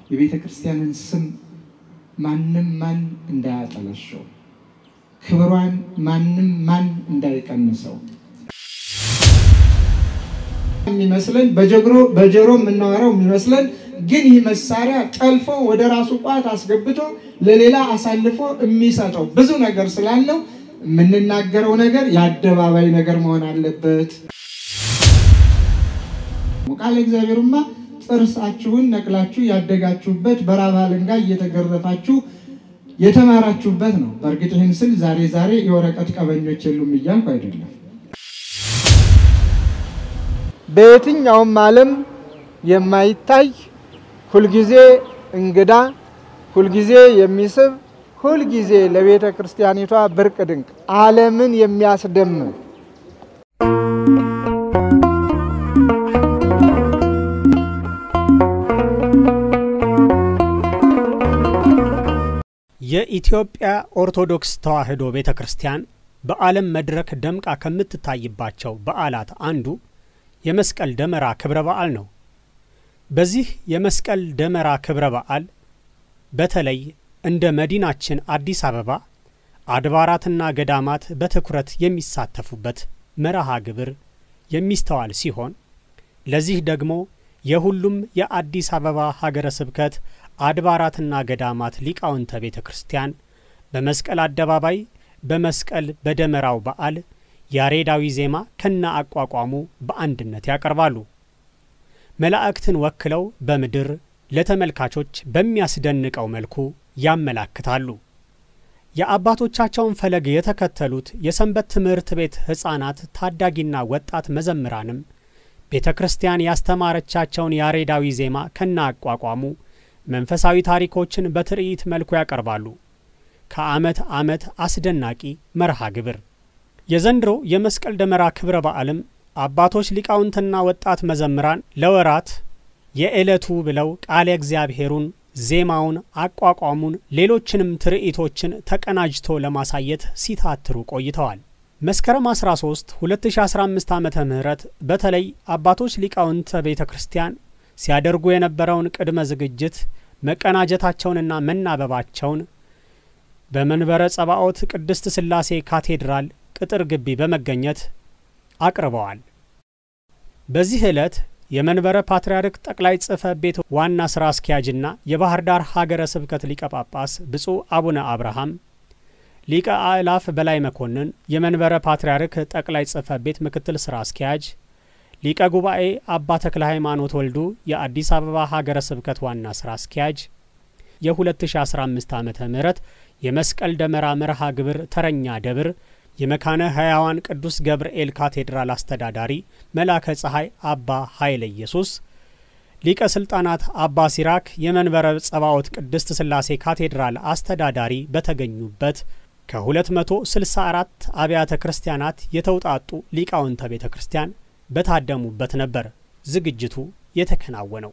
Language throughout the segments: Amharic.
የቤተ ክርስቲያንን ስም ማንም ማን እንዳያጠለሸው፣ ክብሯን ማንም ማን እንዳይቀንሰው የሚመስለን በጀግሮ በጆሮ የምናወራው የሚመስለን ግን ይህ መሳሪያ ጠልፎ ወደ ራሱ ቋት አስገብቶ ለሌላ አሳልፎ የሚሰጠው ብዙ ነገር ስላለው የምንናገረው ነገር የአደባባይ ነገር መሆን አለበት። ቃለ እግዚአብሔሩማ ጥርሳችሁን ነቅላችሁ ያደጋችሁበት በራብ አለንጋ እየተገረፋችሁ የተማራችሁበት ነው። በእርግጥ ይህን ስል ዛሬ ዛሬ የወረቀት ቀበኞች የሉም እያልኩ አይደለም። በየትኛውም ዓለም የማይታይ ሁልጊዜ እንግዳ፣ ሁልጊዜ የሚስብ፣ ሁልጊዜ ለቤተ ክርስቲያኒቷ ብርቅ ድንቅ ዓለምን የሚያስደምም የኢትዮጵያ ኦርቶዶክስ ተዋሕዶ ቤተ ክርስቲያን በዓለም መድረክ ደምቃ ከምትታይባቸው በዓላት አንዱ የመስቀል ደመራ ክብረ በዓል ነው። በዚህ የመስቀል ደመራ ክብረ በዓል በተለይ እንደ መዲናችን አዲስ አበባ አድባራትና ገዳማት በትኩረት የሚሳተፉበት መርሃ ግብር የሚስተዋል ሲሆን ለዚህ ደግሞ የሁሉም የአዲስ አበባ ሀገረ ስብከት አድባራትና ገዳማት ሊቃውንተ ቤተ ክርስቲያን በመስቀል አደባባይ በመስቀል በደመራው በዓል ያሬዳዊ ዜማ ከነ አቋቋሙ በአንድነት ያቀርባሉ። መላእክትን ወክለው በምድር ለተመልካቾች በሚያስደንቀው መልኩ ያመላክታሉ። የአባቶቻቸውን ፈለግ የተከተሉት የሰንበት ትምህርት ቤት ሕፃናት ታዳጊና ወጣት መዘምራንም ቤተ ክርስቲያን ያስተማረቻቸውን ያሬዳዊ ዜማ ከነ አቋቋሙ መንፈሳዊ ታሪኮችን በትርኢት መልኩ ያቀርባሉ። ከዓመት ዓመት አስደናቂ መርሃ ግብር የዘንድሮ የመስቀል ደመራ ክብረ በዓልም አባቶች ሊቃውንትና ወጣት መዘምራን ለወራት የዕለቱ ብለው ቃለ እግዚአብሔሩን፣ ዜማውን፣ አቋቋሙን፣ ሌሎችንም ትርኢቶችን ተቀናጅቶ ለማሳየት ሲታትሩ ቆይተዋል። መስከረም 13 2015 ዓ ም በተለይ አባቶች ሊቃውንተ ቤተ ክርስቲያን ሲያደርጉ የነበረውን ቅድመ ዝግጅት መቀናጀታቸውንና መናበባቸውን በመንበረ ጸባኦት ቅድስት ሥላሴ ካቴድራል ቅጥር ግቢ በመገኘት አቅርበዋል። በዚህ ዕለት የመንበረ ፓትርያርክ ጠቅላይ ጽሕፈት ቤት ዋና ሥራ አስኪያጅና የባህር ዳር ሀገረ ስብከት ሊቀ ጳጳስ ብፁዕ አቡነ አብርሃም፣ ሊቀ አእላፍ በላይ መኮንን የመንበረ ፓትርያርክ ጠቅላይ ጽሕፈት ቤት ምክትል ሥራ አስኪያጅ፣ ሊቀ ጉባኤ አባ ተክለ ሃይማኖት ወልዱ የአዲስ አበባ ሀገረ ስብከት ዋና ሥራ አስኪያጅ የ2015 ዓ ም የመስቀል ደመራ መርሃ ግብር ተረኛ ደብር የመካነ ሕያዋን ቅዱስ ገብርኤል ካቴድራል አስተዳዳሪ መላከ ፀሐይ አባ ኃይለ ኢየሱስ፣ ሊቀ ሥልጣናት አባ ሲራክ የመንበረ ጸባኦት ቅድስት ሥላሴ ካቴድራል አስተዳዳሪ በተገኙበት ከ264 አብያተ ክርስቲያናት የተውጣጡ ሊቃውንተ ቤተ ክርስቲያን በታደሙበት ነበር ዝግጅቱ የተከናወነው።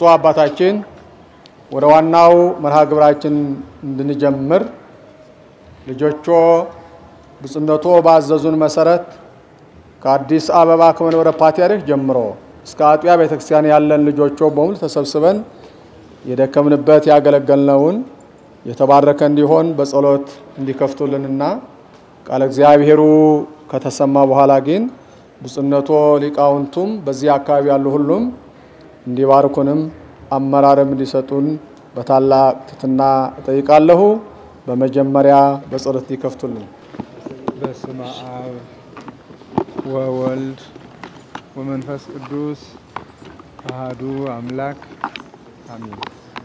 ብፁዕ አባታችን ወደ ዋናው መርሃ ግብራችን እንድንጀምር ልጆቾ ብፁዕነቶ ባዘዙን መሰረት ከአዲስ አበባ ከመንበረ ፓትርያርክ ጀምሮ እስከ አጥቢያ ቤተክርስቲያን ያለን ልጆቾ በሙሉ ተሰብስበን የደከምንበት ያገለገልነውን የተባረከ እንዲሆን በጸሎት እንዲከፍቱልንና ቃለ እግዚአብሔሩ ከተሰማ በኋላ ግን ብፁዕነቶ ሊቃውንቱም በዚህ አካባቢ ያሉ ሁሉም እንዲባርኩንም አመራርም እንዲሰጡን በታላቅ ትሕትና እጠይቃለሁ። በመጀመሪያ በጸሎት እንዲከፍቱልን። በስመ አብ ወወልድ ወመንፈስ ቅዱስ አሃዱ አምላክ አሜን።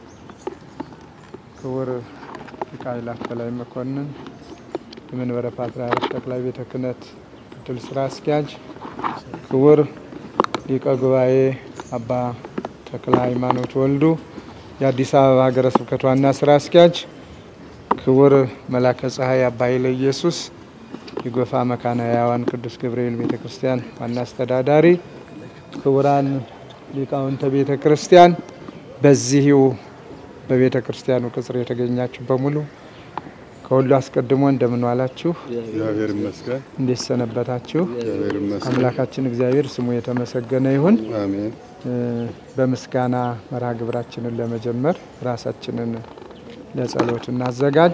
ክቡር ሊቀ አእላፍ በላይ መኮንን የመንበረ ፓትርያርክ ጠቅላይ ቤተ ክህነት ምክትል ስራ አስኪያጅ፣ ክቡር ሊቀ ጉባኤ አባ ተክለ ሃይማኖት ወልዱ የአዲስ አበባ ሀገረ ስብከት ዋና ስራ አስኪያጅ፣ ክቡር መላከ ፀሐይ አባ ኃይለ ኢየሱስ የጎፋ መካነ ሕያዋን ቅዱስ ገብርኤል ቤተ ክርስቲያን ዋና አስተዳዳሪ፣ ክቡራን ሊቃውንተ ቤተ ክርስቲያን፣ በዚሁ በቤተ ክርስቲያኑ ቅጽር የተገኛችሁ በሙሉ ከሁሉ አስቀድሞ እንደምን ዋላችሁ? እግዚአብሔር ይመስገን። እንዴት ሰነበታችሁ? እግዚአብሔር ይመስገን። አምላካችን እግዚአብሔር ስሙ የተመሰገነ ይሁን። አሜን። እ በምስጋና መርሃ ግብራችንን ለመጀመር ራሳችንን ለጸሎት እናዘጋጅ።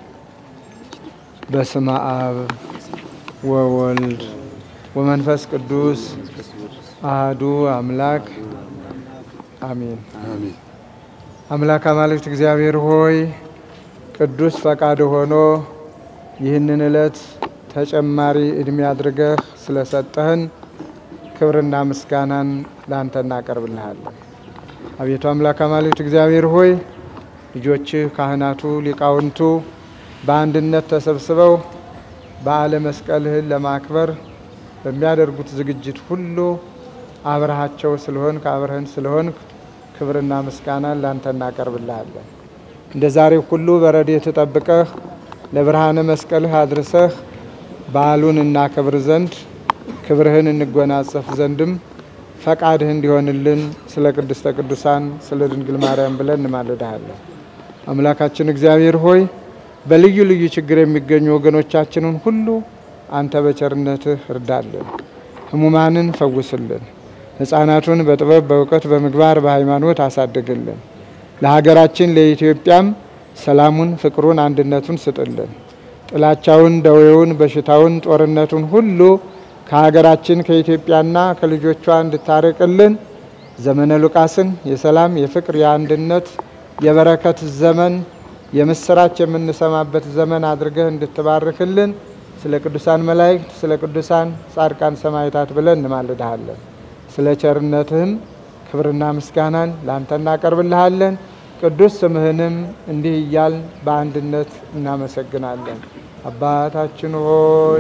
በስመ አብ ወወልድ ወመንፈስ ቅዱስ አህዱ አምላክ አሜን። አሜን። አምላክ አማልክት እግዚአብሔር ሆይ ቅዱስ ፈቃድ ሆኖ ይህንን ዕለት ተጨማሪ እድሜ አድርገህ ስለሰጠህን ክብርና ምስጋናን ለአንተ እናቀርብልሃለን። አቤቱ አምላክ አማልክት እግዚአብሔር ሆይ ልጆችህ ካህናቱ፣ ሊቃውንቱ በአንድነት ተሰብስበው በዓለ መስቀልህን ለማክበር በሚያደርጉት ዝግጅት ሁሉ አብረሃቸው ስለሆንክ አብረህን ስለሆንክ ክብርና ምስጋናን ላንተ እናቀርብልሃለን። እንደ ዛሬው ሁሉ በረድኤት ጠብቀህ ለብርሃነ መስቀልህ አድርሰህ በዓሉን እናከብር ዘንድ ክብርህን እንጎናጸፍ ዘንድም ፈቃድህ እንዲሆንልን ስለ ቅድስተ ቅዱሳን ስለ ድንግል ማርያም ብለን እንማልድሃለን። አምላካችን እግዚአብሔር ሆይ በልዩ ልዩ ችግር የሚገኙ ወገኖቻችንን ሁሉ አንተ በቸርነትህ እርዳልን፣ ሕሙማንን ፈውስልን፣ ሕፃናቱን በጥበብ በእውቀት በምግባር በሃይማኖት አሳድግልን። ለሀገራችን ለኢትዮጵያም ሰላሙን፣ ፍቅሩን፣ አንድነቱን ስጥልን። ጥላቻውን፣ ደዌውን፣ በሽታውን፣ ጦርነቱን ሁሉ ከሀገራችን ከኢትዮጵያና ከልጆቿ እንድታርቅልን ዘመነ ሉቃስን የሰላም የፍቅር የአንድነት የበረከት ዘመን የምስራች የምንሰማበት ዘመን አድርገህ እንድትባርክልን ስለ ቅዱሳን መላእክት ስለ ቅዱሳን ጻድቃን ሰማዕታት ብለን እንማልድሃለን። ስለ ቸርነትህም ክብርና ምስጋናን ለአንተ እናቀርብልሃለን። ቅዱስ ስምህንም እንዲህ እያል በአንድነት እናመሰግናለን። አባታችን ሆይ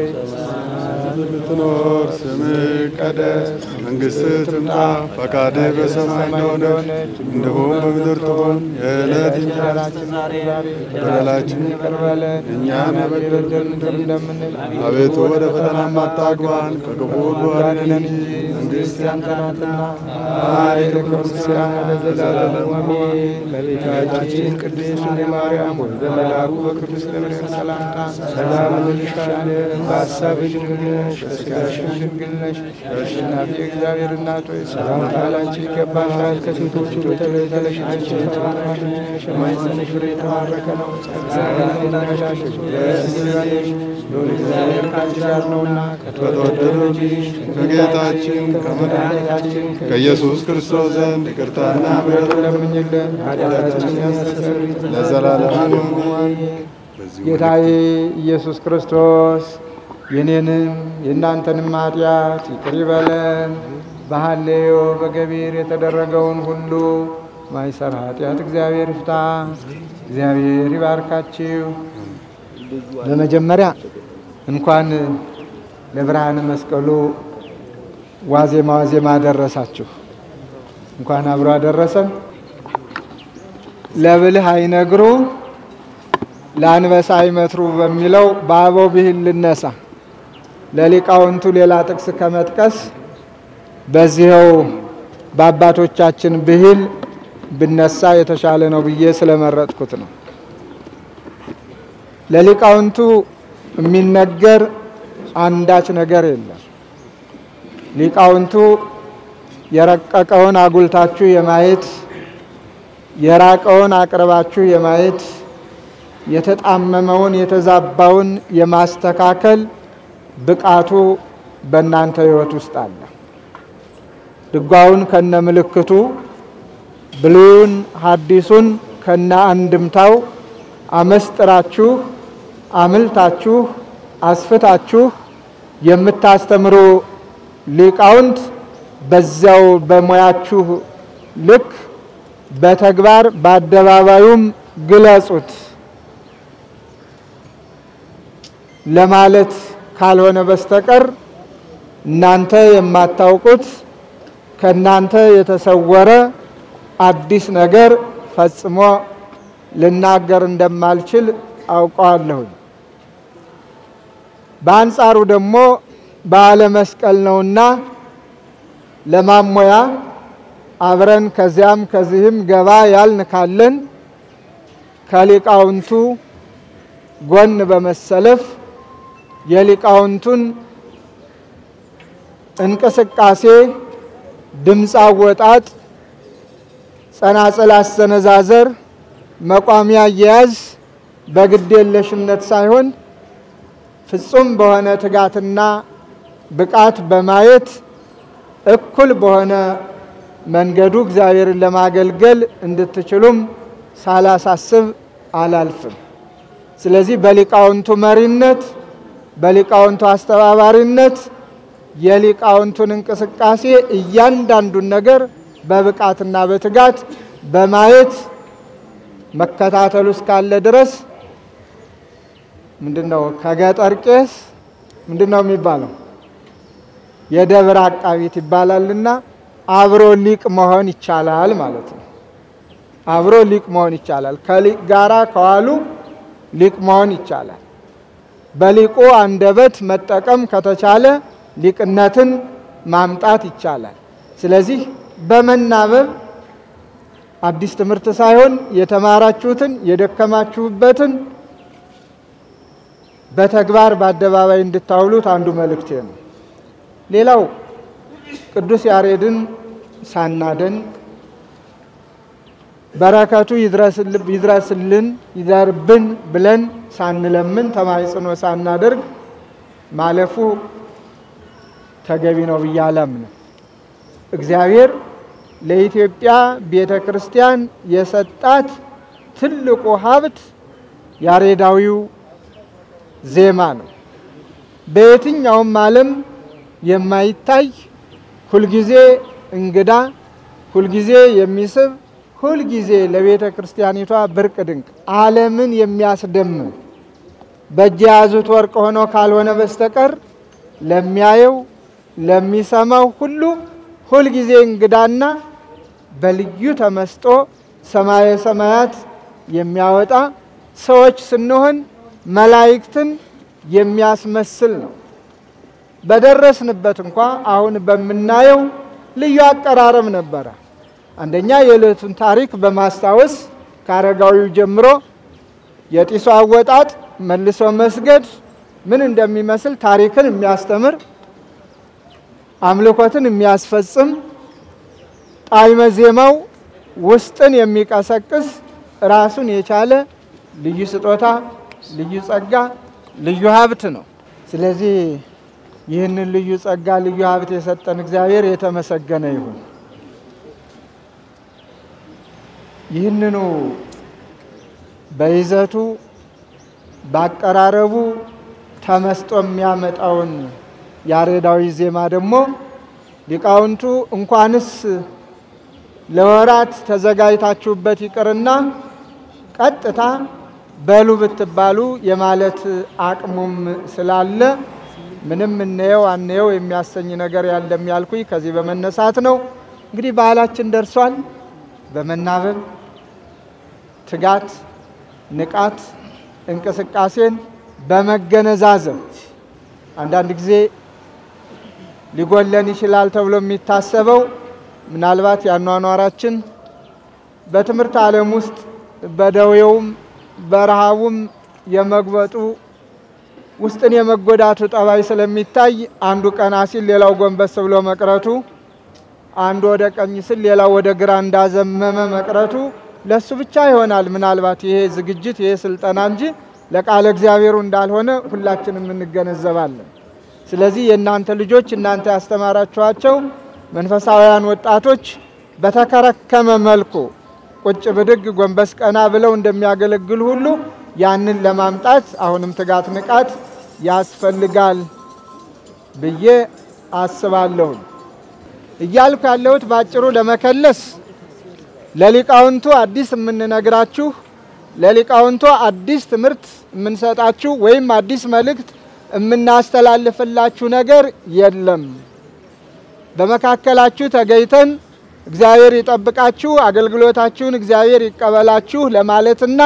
የምትኖር ስምህ ይቀደስ፣ መንግስትህ ትምጣ፣ ፈቃድህ በሰማይ እንደሆነች እንዲሁም በምድር ትሁን። የዕለት እንጀራችንን ዛሬ በደላችንን ይቅር በለን እኛም የበደሉንን እንደምንል፣ አቤቱ ወደ ፈተና አታግባን፣ ከክፉ ሁሉ አድነን እንጂ መንግሥት ያንተ ናትና ኃይል፣ ክብር፣ ምስጋና ለዘላለሙ አሜን። እመቤታችን ቅድስት ድንግል ማርያም ሆይ በመልአኩ በቅዱስ ገብርኤል ሰላምታ ሰላም እንልሻለን። በሐሳብሽ ድንግል ነሽ፣ በሥጋሽም ድንግል ነሽ። አሸናፊ እግዚአብሔር እናት ሆይ ሰላምታ ላንቺ ይገባሻል። ከሴቶች ሁሉ ተለይተሽ አንቺ የተባረክሽ ነሽ፣ የማኅፀንሽ ፍሬ የተባረከ ነው። ጸጋን የተመላሽ ደስ ይበልሽ፣ ልዑል እግዚአብሔር ከአንቺ ጋር ነውና ከተወደደው ልጅሽ ከጌታችን ከመድኃኒታችን ከኢየሱስ ክርስቶስ ዘንድ ይቅርታና ምሕረቱን ለምኝልን ኃጢአታችንን ያስተሰርይልን ለዘላለሙ ጌታዬ ኢየሱስ ክርስቶስ የኔንም የእናንተንም ኃጢአት ይቅር ይበለን። በሐሌዮ በገቢር የተደረገውን ሁሉ ማይሰር ኃጢአት እግዚአብሔር ይፍታ። እግዚአብሔር ይባርካችሁ። በመጀመሪያ እንኳን ለብርሃነ መስቀሉ ዋዜማ ዋዜማ አደረሳችሁ። እንኳን አብሮ አደረሰን። ለብልህ አይነግሩ ለአንበሳ አይመትሩ በሚለው በአበው ብሂል ልነሳ። ለሊቃውንቱ ሌላ ጥቅስ ከመጥቀስ በዚኸው በአባቶቻችን ብሂል ብነሳ የተሻለ ነው ብዬ ስለመረጥኩት ነው። ለሊቃውንቱ የሚነገር አንዳች ነገር የለም። ሊቃውንቱ የረቀቀውን አጉልታችሁ የማየት የራቀውን አቅርባችሁ የማየት የተጣመመውን የተዛባውን የማስተካከል ብቃቱ በእናንተ ሕይወት ውስጥ አለ። ድጓውን ከነ ምልክቱ፣ ብሉይን ሐዲሱን ከነ አንድምታው አመስጥራችሁ አምልታችሁ አስፍታችሁ የምታስተምሩ ሊቃውንት በዚያው በሙያችሁ ልክ በተግባር በአደባባዩም ግለጹት ለማለት ካልሆነ በስተቀር እናንተ የማታውቁት ከእናንተ የተሰወረ አዲስ ነገር ፈጽሞ ልናገር እንደማልችል አውቀዋለሁኝ። በአንጻሩ ደግሞ በዓለ መስቀል ነውና ለማሞያ አብረን ከዚያም ከዚህም ገባ ያልን ካለን ከሊቃውንቱ ጎን በመሰለፍ የሊቃውንቱን እንቅስቃሴ፣ ድምፅ አወጣጥ፣ ጸናጽል አሰነዛዘር፣ መቋሚያ አያያዝ በግዴለሽነት ሳይሆን ፍጹም በሆነ ትጋትና ብቃት በማየት እኩል በሆነ መንገዱ እግዚአብሔርን ለማገልገል እንድትችሉም ሳላሳስብ አላልፍም። ስለዚህ በሊቃውንቱ መሪነት፣ በሊቃውንቱ አስተባባሪነት የሊቃውንቱን እንቅስቃሴ እያንዳንዱን ነገር በብቃትና በትጋት በማየት መከታተሉ እስካለ ድረስ ምንድን ነው ከገጠር ቄስ ምንድን ነው የሚባለው? የደብር አቃቢት ይባላልና አብሮ ሊቅ መሆን ይቻላል ማለት ነው። አብሮ ሊቅ መሆን ይቻላል። ከሊቅ ጋራ ከዋሉ ሊቅ መሆን ይቻላል። በሊቁ አንደበት መጠቀም ከተቻለ ሊቅነትን ማምጣት ይቻላል። ስለዚህ በመናበብ አዲስ ትምህርት ሳይሆን የተማራችሁትን የደከማችሁበትን በተግባር በአደባባይ እንድታውሉት አንዱ መልእክቴ ነው። ሌላው ቅዱስ ያሬድን ሳናደን በረከቱ ይድረስልን ይደርብን ብለን ሳንለምን ተማጽኖ ሳናደርግ ማለፉ ተገቢ ነው ብዬ አላምንም። እግዚአብሔር ለኢትዮጵያ ቤተ ክርስቲያን የሰጣት ትልቁ ሀብት ያሬዳዊው ዜማ ነው። በየትኛውም ዓለም የማይታይ ሁልጊዜ እንግዳ፣ ሁልጊዜ የሚስብ፣ ሁልጊዜ ለቤተ ክርስቲያኒቷ ብርቅ ድንቅ፣ ዓለምን የሚያስደምም በእጅ የያዙት ወርቅ ሆኖ ካልሆነ በስተቀር ለሚያየው ለሚሰማው ሁሉ ሁልጊዜ እንግዳና በልዩ ተመስጦ ሰማየ ሰማያት የሚያወጣ ሰዎች ስንሆን መላእክትን የሚያስመስል ነው። በደረስንበት እንኳ አሁን በምናየው ልዩ አቀራረብ ነበረ። አንደኛ የዕለቱን ታሪክ በማስታወስ ከአረጋዊው ጀምሮ የጢሱ አወጣጥ፣ መልሶ መስገድ ምን እንደሚመስል ታሪክን የሚያስተምር አምልኮትን የሚያስፈጽም ጣዕመ ዜማው ውስጥን የሚቀሰቅስ ራሱን የቻለ ልዩ ስጦታ፣ ልዩ ጸጋ፣ ልዩ ሀብት ነው። ስለዚህ ይህንን ልዩ ጸጋ፣ ልዩ ሀብት የሰጠን እግዚአብሔር የተመሰገነ ይሁን። ይህንኑ በይዘቱ ባቀራረቡ ተመስጦ የሚያመጣውን ያሬዳዊ ዜማ ደግሞ ሊቃውንቱ እንኳንስ ለወራት ተዘጋጅታችሁበት ይቅርና ቀጥታ በሉ ብትባሉ የማለት አቅሙም ስላለ ምንም እንየው አንየው የሚያሰኝ ነገር ያለም ያልኩኝ ከዚህ በመነሳት ነው። እንግዲህ ባህላችን ደርሷል። በመናበብ ትጋት፣ ንቃት፣ እንቅስቃሴን በመገነዛዘብ አንዳንድ ጊዜ ሊጎለን ይችላል ተብሎ የሚታሰበው ምናልባት ያኗኗራችን በትምህርት ዓለም ውስጥ በደዌውም በረሃቡም የመግበጡ ውስጥን የመጎዳቱ ጠባይ ስለሚታይ አንዱ ቀና ሲል ሌላው ጎንበስ ብሎ መቅረቱ፣ አንዱ ወደ ቀኝ ሲል ሌላው ወደ ግራ እንዳዘመመ መቅረቱ ለሱ ብቻ ይሆናል ምናልባት ይሄ ዝግጅት ይሄ ስልጠና እንጂ ለቃለ እግዚአብሔሩ እንዳልሆነ ሁላችንም እንገነዘባለን። ስለዚህ የእናንተ ልጆች እናንተ ያስተማራችኋቸው መንፈሳውያን ወጣቶች በተከረከመ መልኩ ቁጭ ብድግ ጎንበስ ቀና ብለው እንደሚያገለግሉ ሁሉ ያንን ለማምጣት አሁንም ትጋት፣ ንቃት ያስፈልጋል ብዬ አስባለሁ። እያልኩ ያለሁት ባጭሩ ለመከለስ ለሊቃውንቱ አዲስ የምንነግራችሁ ለሊቃውንቱ አዲስ ትምህርት የምንሰጣችሁ ወይም አዲስ መልእክት የምናስተላልፍላችሁ ነገር የለም። በመካከላችሁ ተገኝተን እግዚአብሔር ይጠብቃችሁ፣ አገልግሎታችሁን እግዚአብሔር ይቀበላችሁ ለማለትና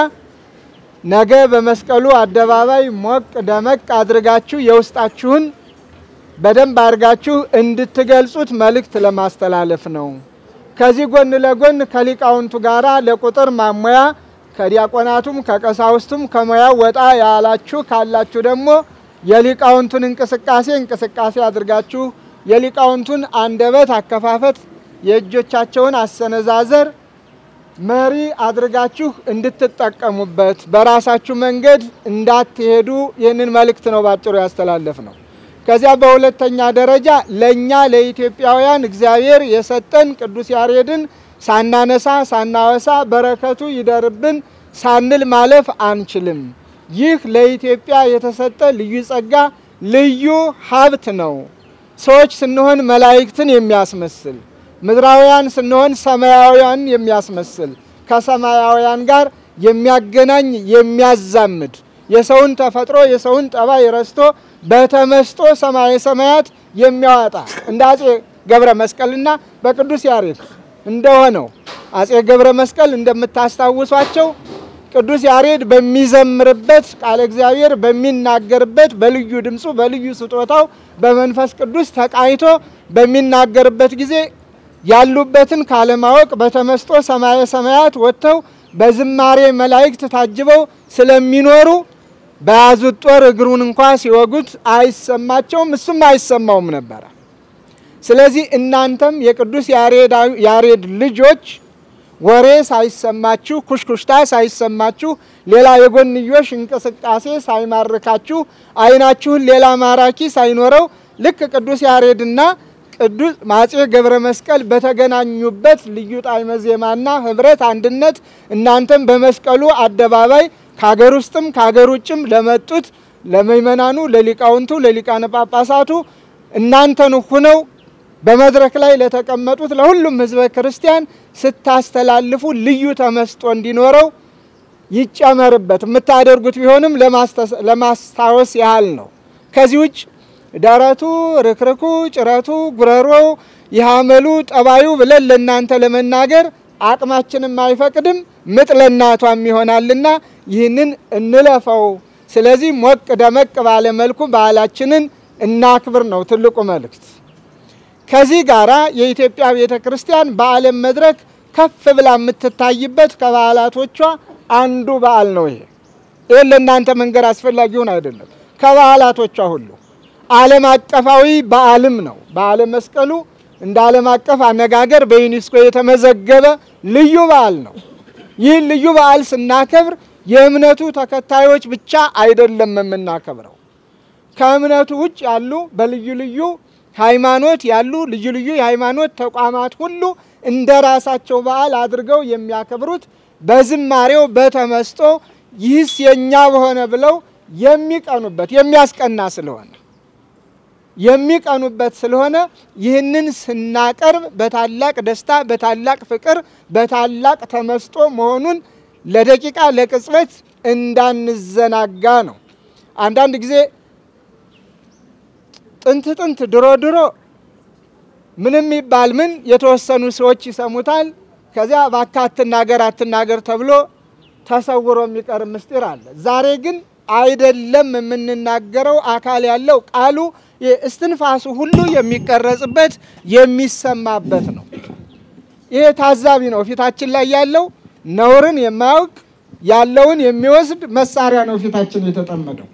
ነገ በመስቀሉ አደባባይ ሞቅ ደመቅ አድርጋችሁ የውስጣችሁን በደንብ አድርጋችሁ እንድትገልጹት መልእክት ለማስተላለፍ ነው። ከዚህ ጎን ለጎን ከሊቃውንቱ ጋራ ለቁጥር ማሞያ ከዲያቆናቱም ከቀሳውስቱም ከሙያው ወጣ ያላችሁ ካላችሁ ደግሞ የሊቃውንቱን እንቅስቃሴ እንቅስቃሴ አድርጋችሁ የሊቃውንቱን አንደበት አከፋፈት የእጆቻቸውን አሰነዛዘር መሪ አድርጋችሁ እንድትጠቀሙበት በራሳችሁ መንገድ እንዳትሄዱ ይህንን መልእክት ነው ባጭሩ ያስተላለፍ ነው። ከዚያ በሁለተኛ ደረጃ ለእኛ ለኢትዮጵያውያን እግዚአብሔር የሰጠን ቅዱስ ያሬድን ሳናነሳ ሳናወሳ በረከቱ ይደርብን ሳንል ማለፍ አንችልም። ይህ ለኢትዮጵያ የተሰጠ ልዩ ጸጋ፣ ልዩ ሀብት ነው። ሰዎች ስንሆን መላእክትን የሚያስመስል ምድራውያን ስንሆን ሰማያውያን የሚያስመስል ከሰማያውያን ጋር የሚያገናኝ የሚያዛምድ የሰውን ተፈጥሮ የሰውን ጠባይ ረስቶ በተመስጦ ሰማየ ሰማያት የሚያወጣ እንደ አጼ ገብረ መስቀልና በቅዱስ ያሬድ እንደሆነው አጼ ገብረ መስቀል እንደምታስታውሷቸው ቅዱስ ያሬድ በሚዘምርበት ቃለ እግዚአብሔር በሚናገርበት በልዩ ድምፁ በልዩ ስጦታው በመንፈስ ቅዱስ ተቃኝቶ በሚናገርበት ጊዜ ያሉበትን ካለማወቅ በተመስጦ ሰማየ ሰማያት ወጥተው በዝማሬ መላእክት ታጅበው ስለሚኖሩ በያዙት ጦር እግሩን እንኳ ሲወጉት አይሰማቸውም፣ እሱም አይሰማውም ነበረ። ስለዚህ እናንተም የቅዱስ ያሬድ ልጆች ወሬ ሳይሰማችሁ ኩሽኩሽታ ሳይሰማችሁ ሌላ የጎንዮሽ እንቅስቃሴ ሳይማርካችሁ ዓይናችሁን ሌላ ማራኪ ሳይኖረው ልክ ቅዱስ ያሬድና ቅዱስ አፄ ገብረ መስቀል በተገናኙበት ልዩ ጣዕመ ዜማና ህብረት አንድነት እናንተም በመስቀሉ አደባባይ ከሀገር ውስጥም ከሀገር ውጭም ለመጡት ለምእመናኑ፣ ለሊቃውንቱ፣ ለሊቃነ ጳጳሳቱ እናንተን ሁነው በመድረክ ላይ ለተቀመጡት ለሁሉም ህዝበ ክርስቲያን ስታስተላልፉ ልዩ ተመስጦ እንዲኖረው ይጨመርበት። የምታደርጉት ቢሆንም ለማስታወስ ያህል ነው። ከዚህ ውጭ ደረቱ፣ ርክርኩ፣ ጭረቱ፣ ጉረሮው፣ የሐመሉ ጠባዩ ብለን ለእናንተ ለመናገር አቅማችንም አይፈቅድም፣ ምጥ ለእናቷም ይሆናልና ይህንን እንለፈው። ስለዚህ ሞቅ ደመቅ ባለ መልኩ በዓላችንን እናክብር ነው ትልቁ መልእክት። ከዚህ ጋራ የኢትዮጵያ ቤተ ክርስቲያን በዓለም መድረክ ከፍ ብላ የምትታይበት ከበዓላቶቿ አንዱ በዓል ነው። ይሄ ይህን ለእናንተ መንገድ አስፈላጊውን አይደለም። ከበዓላቶቿ ሁሉ ዓለም አቀፋዊ በዓልም ነው። በዓለ መስቀሉ እንደ ዓለም አቀፍ አነጋገር በዩኔስኮ የተመዘገበ ልዩ በዓል ነው። ይህን ልዩ በዓል ስናከብር የእምነቱ ተከታዮች ብቻ አይደለም የምናከብረው ከእምነቱ ውጭ ያሉ በልዩ ልዩ ሃይማኖት ያሉ ልዩ ልዩ የሃይማኖት ተቋማት ሁሉ እንደ ራሳቸው በዓል አድርገው የሚያከብሩት በዝማሬው በተመስጦ ይህስ የእኛ በሆነ ብለው የሚቀኑበት የሚያስቀና ስለሆነ የሚቀኑበት ስለሆነ ይህንን ስናቀርብ በታላቅ ደስታ፣ በታላቅ ፍቅር፣ በታላቅ ተመስጦ መሆኑን ለደቂቃ ለቅጽበት እንዳንዘናጋ ነው። አንዳንድ ጊዜ ጥንት ጥንት ድሮ ድሮ ምንም ይባል ምን የተወሰኑ ሰዎች ይሰሙታል። ከዚያ እባክህ አትናገር አትናገር ተብሎ ተሰውሮ የሚቀር ምስጢር አለ። ዛሬ ግን አይደለም የምንናገረው አካል ያለው ቃሉ እስትንፋሱ ሁሉ የሚቀረጽበት የሚሰማበት ነው። ይሄ ታዛቢ ነው። ፊታችን ላይ ያለው ነውርን የማያውቅ ያለውን የሚወስድ መሳሪያ ነው ፊታችን የተጠመደው።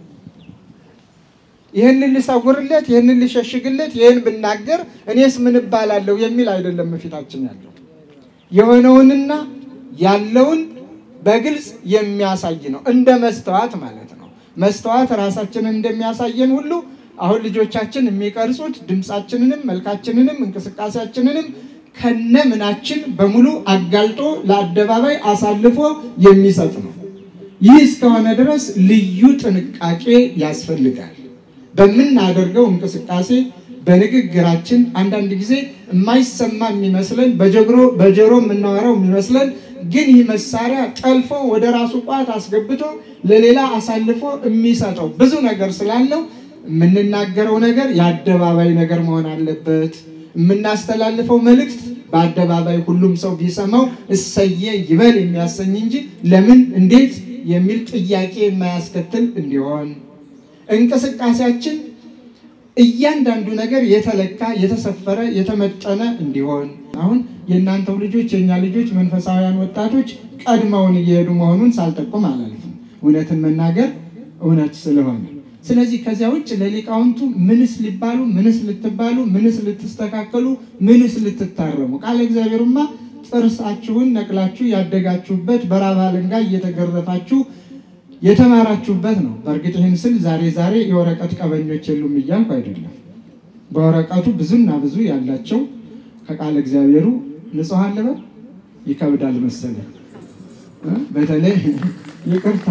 ይህንን ልሰውርለት፣ ይህንን ልሸሽግለት፣ ይህን ብናገር እኔስ ምን እባላለሁ የሚል አይደለም ፊታችን ያለው የሆነውንና ያለውን በግልጽ የሚያሳይ ነው። እንደ መስተዋት ማለት ነው። መስተዋት ራሳችንን እንደሚያሳየን ሁሉ አሁን ልጆቻችን የሚቀርጹት ድምፃችንንም፣ መልካችንንም፣ እንቅስቃሴያችንንም ከነ ምናችን በሙሉ አጋልጦ ለአደባባይ አሳልፎ የሚሰጥ ነው። ይህ እስከሆነ ድረስ ልዩ ጥንቃቄ ያስፈልጋል። በምናደርገው እንቅስቃሴ በንግግራችን አንዳንድ ጊዜ የማይሰማ የሚመስለን በጆሮ የምናወራው የሚመስለን ግን ይህ መሳሪያ ጠልፎ ወደ ራሱ ቋት አስገብቶ ለሌላ አሳልፎ የሚሰጠው ብዙ ነገር ስላለው የምንናገረው ነገር የአደባባይ ነገር መሆን አለበት። የምናስተላልፈው መልእክት በአደባባይ ሁሉም ሰው ቢሰማው እሰየ ይበል የሚያሰኝ እንጂ ለምን እንዴት የሚል ጥያቄ የማያስከትል እንዲሆን እንቅስቃሴያችን እያንዳንዱ ነገር የተለካ የተሰፈረ የተመጠነ እንዲሆን አሁን የእናንተው ልጆች የእኛ ልጆች መንፈሳውያን ወጣቶች ቀድመውን እየሄዱ መሆኑን ሳልጠቁም አላልፍም። እውነትን መናገር እውነት ስለሆነ ስለዚህ ከዚያ ውጭ ለሊቃውንቱ ምንስ ሊባሉ ምንስ ልትባሉ ምንስ ልትስተካከሉ ምንስ ልትታረሙ ቃለ እግዚአብሔርማ ጥርሳችሁን ነቅላችሁ ያደጋችሁበት በራብ አለንጋ እየተገረፋችሁ የተማራችሁበት ነው። በእርግጥ ይህን ስል ዛሬ ዛሬ የወረቀት ቀበኞች የሉም እያልኩ አይደለም። በወረቀቱ ብዙና ብዙ ያላቸው ከቃለ እግዚአብሔሩ ንጹሐን ልበል ይከብዳል መሰለ በተለይ ይቅርታ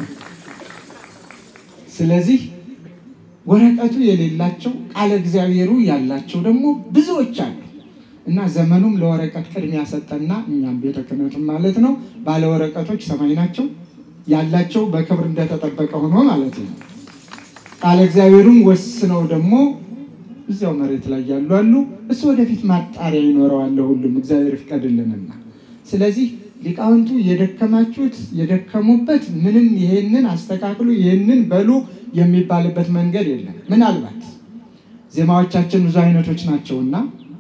ስለዚህ ወረቀቱ የሌላቸው ቃለ እግዚአብሔሩ ያላቸው ደግሞ ብዙዎች አሉ እና ዘመኑም ለወረቀት ቅድሚያ ሰጠና እኛም ቤተ ክህነቱም ማለት ነው ባለ ወረቀቶች ሰማይ ናቸው ያላቸው በክብር እንደተጠበቀ ሆኖ ማለት ነው። ቃለ እግዚአብሔሩን ወስነው ደግሞ እዚያው መሬት ላይ ያሉ አሉ። እሱ ወደፊት ማጣሪያ ይኖረዋል ሁሉም እግዚአብሔር ይፍቀድልንና ስለዚህ ሊቃውንቱ የደከማችሁት የደከሙበት ምንም ይሄንን አስተካክሉ ይሄንን በሉ የሚባልበት መንገድ የለም። ምናልባት ዜማዎቻችን ብዙ አይነቶች ናቸውና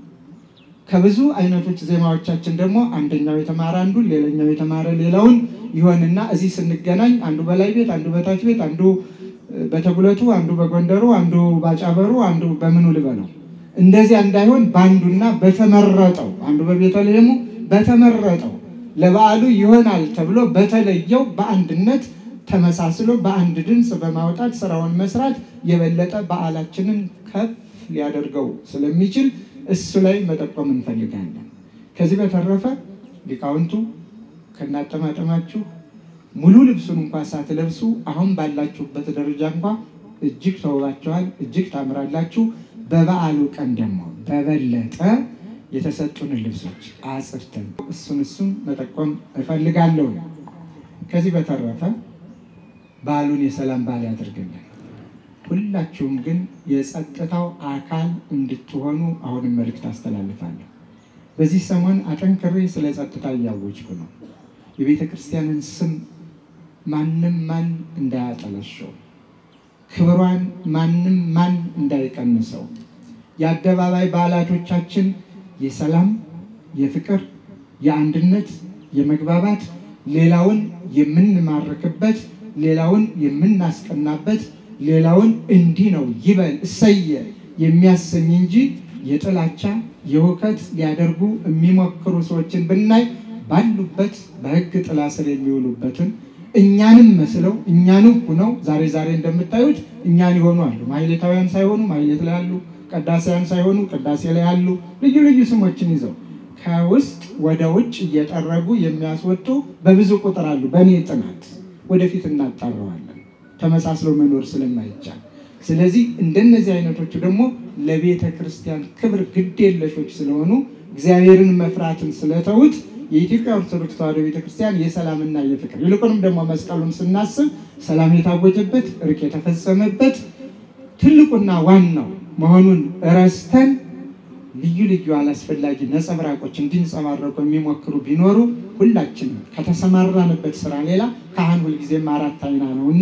ከብዙ አይነቶች ዜማዎቻችን ደግሞ አንደኛው የተማረ አንዱን ሌላኛው የተማረ ሌላውን ይሆንና እዚህ ስንገናኝ አንዱ በላይ ቤት፣ አንዱ በታች ቤት፣ አንዱ በተጉለቱ፣ አንዱ በጎንደሩ፣ አንዱ ባጫበሩ፣ አንዱ በምኑ ልበለው እንደዚያ እንዳይሆን በአንዱና በተመረጠው አንዱ በቤተልሔሙ በተመረጠው ለበዓሉ ይሆናል ተብሎ በተለየው በአንድነት ተመሳስሎ በአንድ ድምፅ በማውጣት ስራውን መስራት የበለጠ በዓላችንን ከፍ ሊያደርገው ስለሚችል እሱ ላይ መጠቆም እንፈልጋለን። ከዚህ በተረፈ ሊቃውንቱ ከናጠማጠማችሁ ሙሉ ልብሱን እንኳ ሳትለብሱ አሁን ባላችሁበት ደረጃ እንኳ እጅግ ተውባችኋል፣ እጅግ ታምራላችሁ። በበዓሉ ቀን ደግሞ በበለጠ የተሰጡንን ልብሶች አጽድተን እሱን እሱን መጠቆም እፈልጋለሁ። ከዚህ በተረፈ በዓሉን የሰላም በዓል ያደርግልን። ሁላችሁም ግን የጸጥታው አካል እንድትሆኑ አሁንም መልእክት አስተላልፋለሁ። በዚህ ሰሞን አጠንክሬ ስለ ጸጥታ እያወጅኩ ነው። የቤተ ክርስቲያንን ስም ማንም ማን እንዳያጠለሸው፣ ክብሯን ማንም ማን እንዳይቀንሰው፣ የአደባባይ በዓላቶቻችን የሰላም፣ የፍቅር፣ የአንድነት፣ የመግባባት ሌላውን የምንማርክበት ሌላውን የምናስቀናበት ሌላውን እንዲህ ነው ይበል እሰየ የሚያሰኝ እንጂ የጥላቻ የሁከት ሊያደርጉ የሚሞክሩ ሰዎችን ብናይ ባሉበት በሕግ ጥላ ስር የሚውሉበትን እኛንም መስለው እኛንም ሁነው ዛሬ ዛሬ እንደምታዩት እኛን ይሆኑ አሉ። ማሕሌታውያን ሳይሆኑ ማሕሌት ላይ አሉ። ቅዳሴያን ሳይሆኑ ቅዳሴ ላይ አሉ። ልዩ ልዩ ስሞችን ይዘው ከውስጥ ወደ ውጭ እየጠረጉ የሚያስወጡ በብዙ ቁጥር አሉ። በእኔ ጥናት ወደፊት እናጣረዋለን ተመሳስለው መኖር ስለማይቻል። ስለዚህ እንደነዚህ አይነቶቹ ደግሞ ለቤተ ክርስቲያን ክብር ግድ የለሾች ስለሆኑ እግዚአብሔርን መፍራትን ስለተዉት የኢትዮጵያ ኦርቶዶክስ ተዋሕዶ ቤተ ክርስቲያን የሰላምና የፍቅር ይልቁንም ደግሞ መስቀሉን ስናስብ ሰላም የታወጀበት እርቅ የተፈጸመበት ትልቁና ዋናው መሆኑን ረስተን ልዩ ልዩ አላስፈላጊ ነጸብራቆች እንዲንጸባረቁ የሚሞክሩ ቢኖሩ ሁላችንም ከተሰማራንበት ስራ ሌላ ካህን ሁልጊዜም አራት አይና ነው እና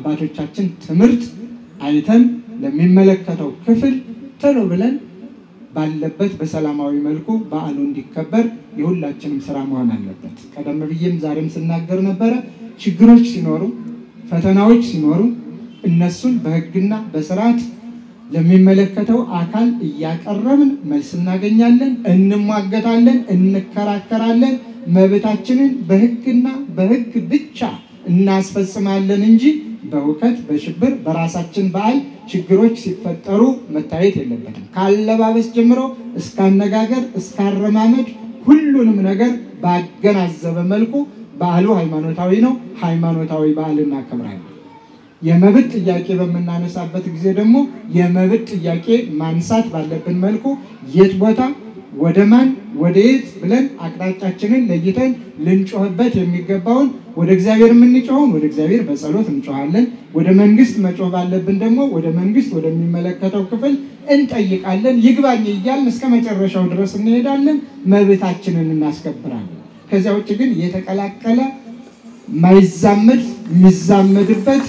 በአባቶቻችን ትምህርት አይተን ለሚመለከተው ክፍል ቶሎ ብለን ባለበት በሰላማዊ መልኩ በዓሉ እንዲከበር የሁላችንም ስራ መሆን አለበት። ቀደም ብዬም ዛሬም ስናገር ነበረ። ችግሮች ሲኖሩ፣ ፈተናዎች ሲኖሩ እነሱን በሕግና በስርዓት ለሚመለከተው አካል እያቀረብን መልስ እናገኛለን፣ እንሟገታለን፣ እንከራከራለን። መብታችንን በሕግና በሕግ ብቻ እናስፈጽማለን እንጂ በሁከት በሽብር በራሳችን በዓል ችግሮች ሲፈጠሩ መታየት የለበትም። ካለባበስ ጀምሮ እስከ አነጋገር እስከ አረማመድ ሁሉንም ነገር ባገናዘበ መልኩ በዓሉ ሃይማኖታዊ ነው። ሃይማኖታዊ በዓል እናከብራለን። የመብት ጥያቄ በምናነሳበት ጊዜ ደግሞ የመብት ጥያቄ ማንሳት ባለብን መልኩ የት ቦታ ወደ ማን ወደ የት ብለን አቅጣጫችንን ለይተን ልንጮህበት የሚገባውን ወደ እግዚአብሔር የምንጮኸውን ወደ እግዚአብሔር በጸሎት እንጮሃለን። ወደ መንግስት መጮህ ባለብን ደግሞ ወደ መንግስት ወደሚመለከተው ክፍል እንጠይቃለን። ይግባኝ እያልን እስከ መጨረሻው ድረስ እንሄዳለን። መብታችንን እናስከብራለን። ከዚያ ውጭ ግን የተቀላቀለ ማይዛመድ የሚዛመድበት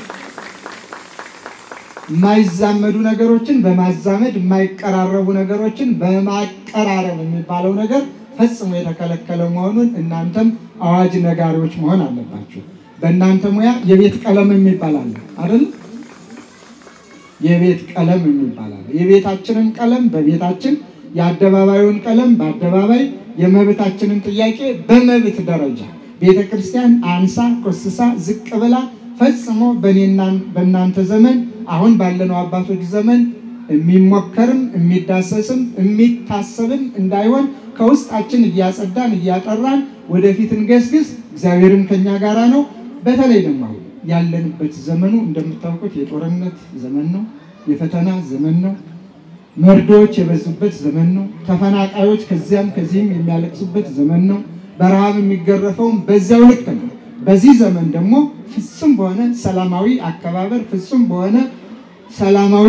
የማይዛመዱ ነገሮችን በማዛመድ የማይቀራረቡ ነገሮችን በማቀራረብ የሚባለው ነገር ፈጽሞ የተከለከለ መሆኑን እናንተም አዋጅ ነጋሪዎች መሆን አለባችሁ። በእናንተ ሙያ የቤት ቀለም የሚባል አለ አይደል? የቤት ቀለም የሚባል አለ። የቤታችንን ቀለም በቤታችን፣ የአደባባዩን ቀለም በአደባባይ፣ የመብታችንን ጥያቄ በመብት ደረጃ ቤተ ክርስቲያን አንሳ ኮስሳ ዝቅ ብላ ፈጽሞ በእኔና በእናንተ ዘመን አሁን ባለነው አባቶች ዘመን የሚሞከርም የሚዳሰስም የሚታሰብም እንዳይሆን ከውስጣችን እያጸዳን እያጠራን ወደፊት እንገስግስ። እግዚአብሔርም ከኛ ጋራ ነው። በተለይ ደግሞ አሁን ያለንበት ዘመኑ እንደምታውቁት የጦርነት ዘመን ነው። የፈተና ዘመን ነው። መርዶዎች የበዙበት ዘመን ነው። ተፈናቃዮች ከዚያም ከዚህም የሚያለቅሱበት ዘመን ነው። በረሃብ የሚገረፈውም በዚያው ልክ ነው። በዚህ ዘመን ደግሞ ፍጹም በሆነ ሰላማዊ አከባበር ፍጹም በሆነ ሰላማዊ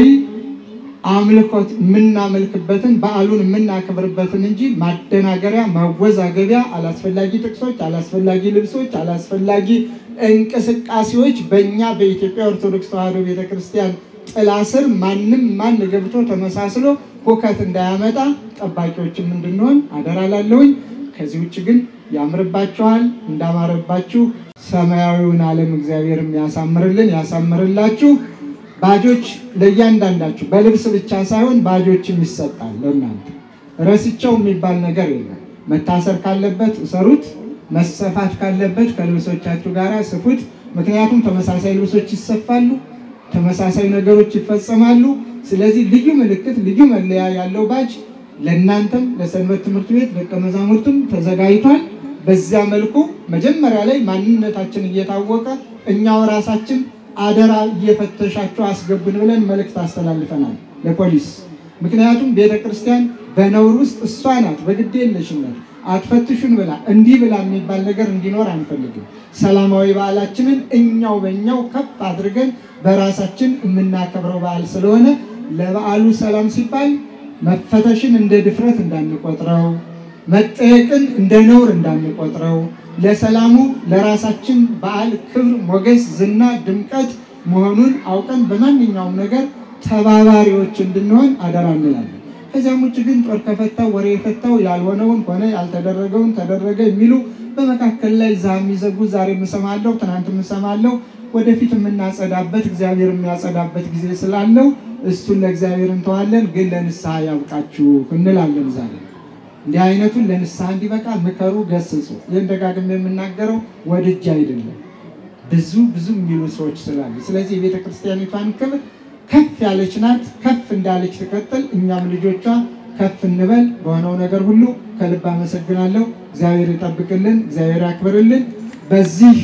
አምልኮት የምናመልክበትን በዓሉን የምናከብርበትን እንጂ ማደናገሪያ፣ ማወዛገቢያ፣ አላስፈላጊ ጥቅሶች፣ አላስፈላጊ ልብሶች፣ አላስፈላጊ እንቅስቃሴዎች በእኛ በኢትዮጵያ ኦርቶዶክስ ተዋሕዶ ቤተክርስቲያን ጥላ ስር ማንም ማን ገብቶ ተመሳስሎ ሁከት እንዳያመጣ ጠባቂዎችም እንድንሆን አደራ ላለሁኝ። ከዚህ ውጭ ግን ያምርባችኋል። እንዳማረባችሁ ሰማያዊውን ዓለም እግዚአብሔርም ያሳምርልን ያሳምርላችሁ። ባጆች ለእያንዳንዳችሁ በልብስ ብቻ ሳይሆን ባጆችም ይሰጣል ለእናንተ። ረስቸው የሚባል ነገር የለም። መታሰር ካለበት እሰሩት፣ መሰፋት ካለበት ከልብሶቻችሁ ጋር ስፉት። ምክንያቱም ተመሳሳይ ልብሶች ይሰፋሉ፣ ተመሳሳይ ነገሮች ይፈጸማሉ። ስለዚህ ልዩ ምልክት፣ ልዩ መለያ ያለው ባጅ ለእናንተም ለሰንበት ትምህርት ቤት ደቀ መዛሙርትም ተዘጋጅቷል። በዚያ መልኩ መጀመሪያ ላይ ማንነታችን እየታወቀ እኛው ራሳችን አደራ እየፈተሻችሁ አስገቡን ብለን መልእክት አስተላልፈናል ለፖሊስ። ምክንያቱም ቤተ ክርስቲያን በነውር ውስጥ እሷ ናት በግድ የለሽነት አትፈትሹን ብላ እንዲህ ብላ የሚባል ነገር እንዲኖር አንፈልግም። ሰላማዊ በዓላችንን እኛው በእኛው ከፍ አድርገን በራሳችን የምናከብረው በዓል ስለሆነ ለበዓሉ ሰላም ሲባል መፈተሽን እንደ ድፍረት እንዳንቆጥረው፣ መጠየቅን እንደ ነውር እንዳንቆጥረው፣ ለሰላሙ ለራሳችን በዓል ክብር፣ ሞገስ፣ ዝና፣ ድምቀት መሆኑን አውቀን በማንኛውም ነገር ተባባሪዎች እንድንሆን አደራ እንላለን። ከዚያም ውጭ ግን ጦር ከፈታው ወሬ የፈታው ያልሆነውን ሆነ ያልተደረገውን ተደረገ የሚሉ በመካከል ላይ ዛ የሚዘጉ ዛሬ የምሰማለሁ ትናንት የምሰማለሁ ወደፊት የምናጸዳበት እግዚአብሔር የሚያጸዳበት ጊዜ ስላለው እሱን ለእግዚአብሔር እንተዋለን። ግን ለንስሐ ያብቃችሁ እንላለን። ዛሬ እንዲህ አይነቱን ለንስሐ እንዲበቃ ምከሩ፣ ገስጹ። ይህን ደጋግሜ የምናገረው ወድጄ አይደለም፣ ብዙ ብዙ የሚሉ ሰዎች ስላሉ። ስለዚህ የቤተ ክርስቲያኒቷን ክብር ከፍ ያለች ናት፣ ከፍ እንዳለች ትቀጥል። እኛም ልጆቿ ከፍ እንበል። በሆነው ነገር ሁሉ ከልብ አመሰግናለሁ። እግዚአብሔር ይጠብቅልን፣ እግዚአብሔር ያክብርልን። በዚህ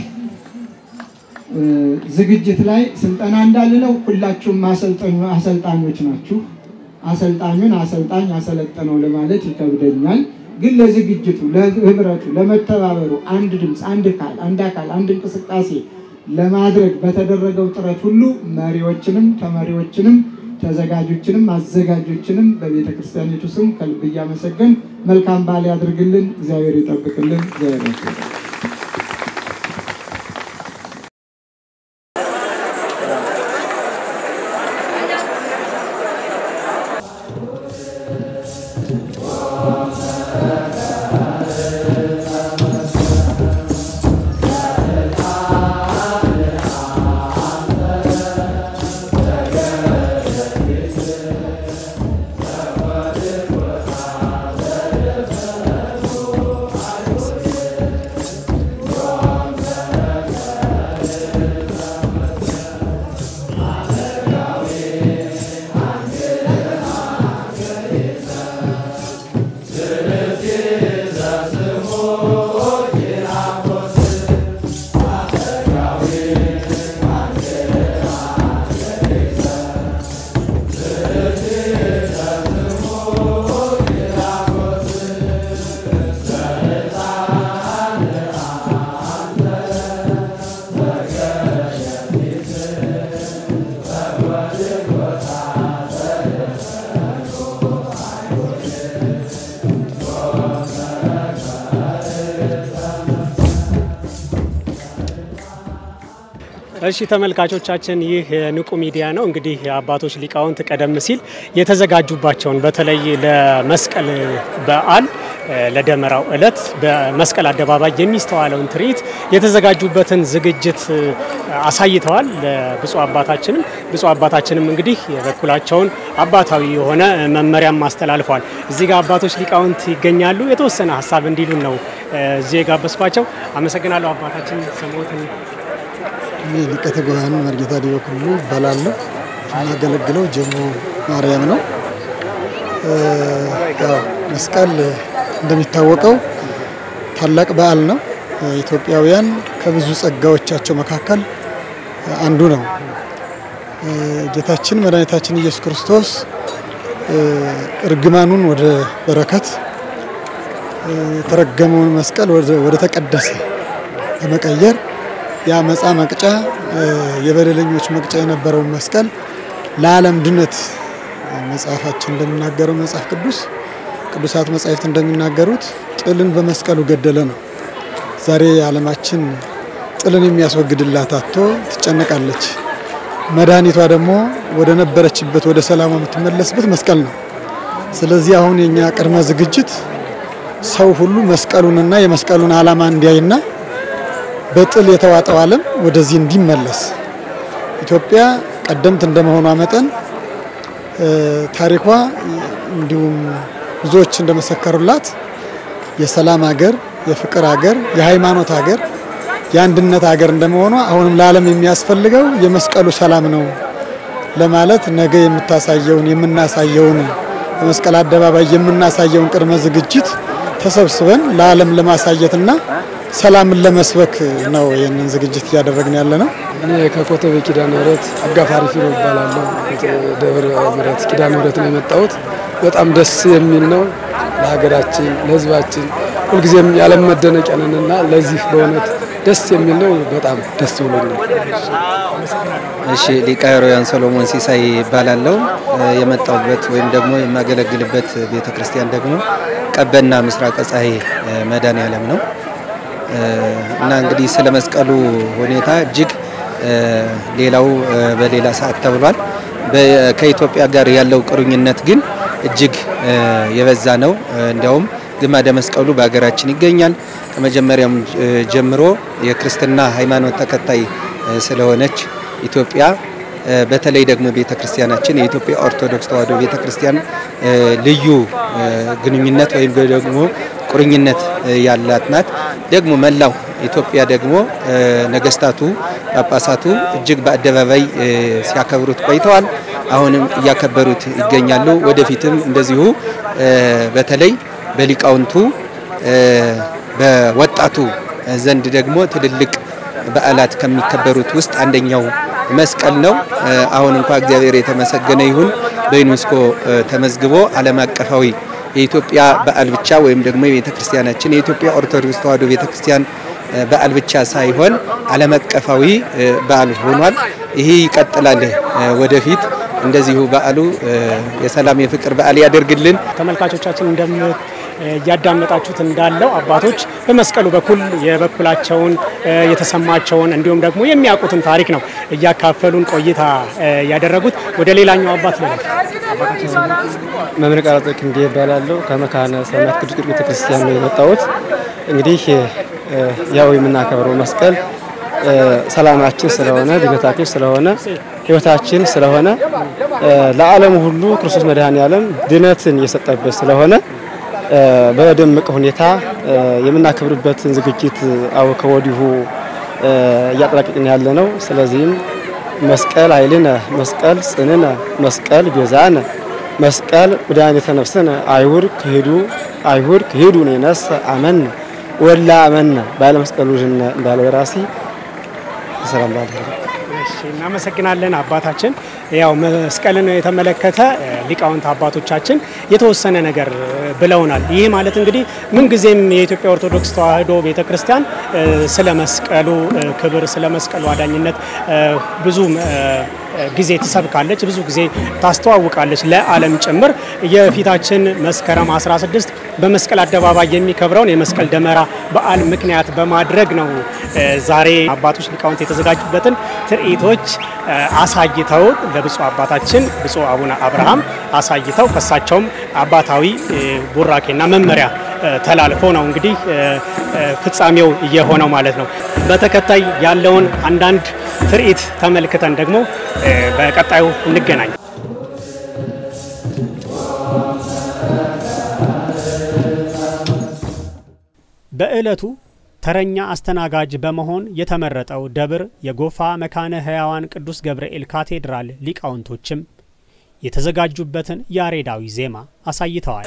ዝግጅት ላይ ስልጠና እንዳልለው ሁላችሁም አሰልጣኞች ናችሁ። አሰልጣኙን አሰልጣኝ አሰለጠነው ለማለት ይከብደኛል። ግን ለዝግጅቱ፣ ለህብረቱ፣ ለመተባበሩ አንድ ድምፅ፣ አንድ ቃል፣ አንድ አካል፣ አንድ እንቅስቃሴ ለማድረግ በተደረገው ጥረት ሁሉ መሪዎችንም ተመሪዎችንም ተዘጋጆችንም አዘጋጆችንም በቤተ ክርስቲያኒቱ ስም ከልብ እያመሰገን መልካም በዓል ያድርግልን። እግዚአብሔር ይጠብቅልን። እግዚአብሔር ያክብርልን። እሺ ተመልካቾቻችን ይህ ንቁ ሚዲያ ነው። እንግዲህ አባቶች ሊቃውንት ቀደም ሲል የተዘጋጁባቸውን በተለይ ለመስቀል በዓል ለደመራው ዕለት በመስቀል አደባባይ የሚስተዋለውን ትርኢት የተዘጋጁበትን ዝግጅት አሳይተዋል። ለብፁዕ አባታችንም ብፁዕ አባታችንም እንግዲህ የበኩላቸውን አባታዊ የሆነ መመሪያም አስተላልፈዋል። እዚህ ጋር አባቶች ሊቃውንት ይገኛሉ። የተወሰነ ሀሳብ እንዲሉን ነው እዚህ የጋበዝኳቸው። አመሰግናለሁ አባታችን ስሞትን እኔ ሊቀ ትጉሃን መርጌታ ዲበኩሉ እባላለሁ። የማገለግለው ጀሞ ማርያም ነው። ያው መስቀል እንደሚታወቀው ታላቅ በዓል ነው። ኢትዮጵያውያን ከብዙ ጸጋዎቻቸው መካከል አንዱ ነው። ጌታችን መድኃኒታችን ኢየሱስ ክርስቶስ እርግማኑን ወደ በረከት የተረገመውን መስቀል ወደ ተቀደሰ በመቀየር የአመፃ መቅጫ የበደለኞች መቅጫ የነበረውን መስቀል ለዓለም ድነት መጽሐፋችን እንደሚናገረው መጽሐፍ ቅዱስ ቅዱሳት መጻሕፍት እንደሚናገሩት ጥልን በመስቀሉ ገደለ ነው። ዛሬ ዓለማችን ጥልን የሚያስወግድላት አጥቶ ትጨነቃለች። መድኃኒቷ ደግሞ ወደ ነበረችበት ወደ ሰላሟ የምትመለስበት መስቀል ነው። ስለዚህ አሁን የኛ ቅድመ ዝግጅት ሰው ሁሉ መስቀሉንና የመስቀሉን ዓላማ እንዲያይና በጥል የተዋጠው ዓለም ወደዚህ እንዲመለስ ኢትዮጵያ ቀደምት እንደመሆኗ መጠን ታሪኳ እንዲሁም ብዙዎች እንደመሰከሩላት የሰላም ሀገር፣ የፍቅር ሀገር፣ የሃይማኖት ሀገር፣ የአንድነት ሀገር እንደመሆኗ አሁንም ለዓለም የሚያስፈልገው የመስቀሉ ሰላም ነው ለማለት ነገ የምታሳየውን የምናሳየውን በመስቀል አደባባይ የምናሳየውን ቅድመ ዝግጅት ተሰብስበን ለዓለም ለማሳየትና ሰላምን ለመስበክ ነው ይህንን ዝግጅት እያደረግን ያለ ነው። እኔ ከኮተቤ ኪዳነ ምሕረት አጋፋሪ ፊሮ እባላለሁ። ደብረ ምሕረት ኪዳነ ምሕረት ነው የመጣሁት። በጣም ደስ የሚል ነው። ለሀገራችን ለሕዝባችን ሁልጊዜም ያለም መደነቂያ ነንና ለዚህ በእውነት ደስ የሚል ነው። በጣም ደስ ብሎኛል። እሺ ሊቀ ኅሩያን ሰሎሞን ሲሳይ ይባላለው። የመጣሁበት ወይም ደግሞ የማገለግልበት ቤተ ክርስቲያን ደግሞ ቀበና ምስራቀ ፀሐይ መድኃኔዓለም ነው እና እንግዲህ ስለ መስቀሉ ሁኔታ እጅግ ሌላው በሌላ ሰዓት ተብሏል። ከኢትዮጵያ ጋር ያለው ቁርኝነት ግን እጅግ የበዛ ነው። እንዲያውም ግማደ መስቀሉ በሀገራችን ይገኛል። ከመጀመሪያም ጀምሮ የክርስትና ሃይማኖት ተከታይ ስለሆነች ኢትዮጵያ በተለይ ደግሞ ቤተ ክርስቲያናችን የኢትዮጵያ ኦርቶዶክስ ተዋሕዶ ቤተ ክርስቲያን ልዩ ግንኙነት ወይም ደግሞ ቁርኝነት ያላት ናት። ደግሞ መላው ኢትዮጵያ ደግሞ ነገስታቱ፣ ጳጳሳቱ እጅግ በአደባባይ ሲያከብሩት ቆይተዋል። አሁንም እያከበሩት ይገኛሉ። ወደፊትም እንደዚሁ በተለይ በሊቃውንቱ በወጣቱ ዘንድ ደግሞ ትልልቅ በዓላት ከሚከበሩት ውስጥ አንደኛው መስቀል ነው። አሁን እንኳ እግዚአብሔር የተመሰገነ ይሁን በዩኔስኮ ተመዝግቦ ዓለም አቀፋዊ የኢትዮጵያ በዓል ብቻ ወይም ደግሞ የቤተ ክርስቲያናችን የኢትዮጵያ ኦርቶዶክስ ተዋሕዶ ቤተ ክርስቲያን በዓል ብቻ ሳይሆን ዓለም አቀፋዊ በዓል ሆኗል። ይህ ይቀጥላል ወደፊት እንደዚሁ በዓሉ የሰላም የፍቅር በዓል ያደርግልን። ተመልካቾቻችን እንደም እያዳመጣችሁት እንዳለው አባቶች በመስቀሉ በኩል የበኩላቸውን የተሰማቸውን እንዲሁም ደግሞ የሚያውቁትን ታሪክ ነው እያካፈሉን ቆይታ ያደረጉት። ወደ ሌላኛው አባት ነው መምህር ቃላጦ ክንዴ ይባላለሁ። ከመካነ ሰማዕት ቅዱስ ጊዮርጊስ ቤተክርስቲያን ነው የመጣሁት። እንግዲህ ያው የምናከብረው መስቀል ሰላማችን ስለሆነ ድነታችን ስለሆነ ሕይወታችን ስለሆነ ለዓለም ሁሉ ክርስቶስ መድኃኔዓለም ድነትን የሰጠበት ስለሆነ በደመቀ ሁኔታ የምናከብርበትን ዝግጅት አው ከወዲሁ እያጠናቀቅን ያለ ነው። ስለዚህም መስቀል ኃይልነ፣ መስቀል ጽንነ፣ መስቀል ቤዛነ፣ መስቀል መድኃኒተ ነፍስነ አይሁድ ክሂዱ አይሁድ ክሂዱ ነነሰ አመነ ወላ አመነ ባለ መስቀሉ እንዳለው የራሲ ሰላም ባለ እናመሰግናለን አባታችን። ያው መስቀልን የተመለከተ ሊቃውንት አባቶቻችን የተወሰነ ነገር ብለውናል። ይህ ማለት እንግዲህ ምንጊዜም የኢትዮጵያ ኦርቶዶክስ ተዋሕዶ ቤተ ክርስቲያን ስለ መስቀሉ ክብር፣ ስለ መስቀሉ አዳኝነት ብዙ ጊዜ ትሰብካለች፣ ብዙ ጊዜ ታስተዋውቃለች ለዓለም ጭምር። የፊታችን መስከረም 16 በመስቀል አደባባይ የሚከብረውን የመስቀል ደመራ በዓል ምክንያት በማድረግ ነው ዛሬ አባቶች ሊቃውንት የተዘጋጁበትን ትርኢቶች አሳይተው ለብፁዕ አባታችን ብፁዕ አቡነ አብርሃም አሳይተው ከሳቸውም አባታዊ ቡራኬና መመሪያ ተላልፎ ነው እንግዲህ ፍጻሜው እየሆነው ማለት ነው። በተከታይ ያለውን አንዳንድ ትርኢት ተመልክተን ደግሞ በቀጣዩ እንገናኝ። በዕለቱ ተረኛ አስተናጋጅ በመሆን የተመረጠው ደብር የጎፋ መካነ ሕያዋን ቅዱስ ገብርኤል ካቴድራል ሊቃውንቶችም የተዘጋጁበትን ያሬዳዊ ዜማ አሳይተዋል።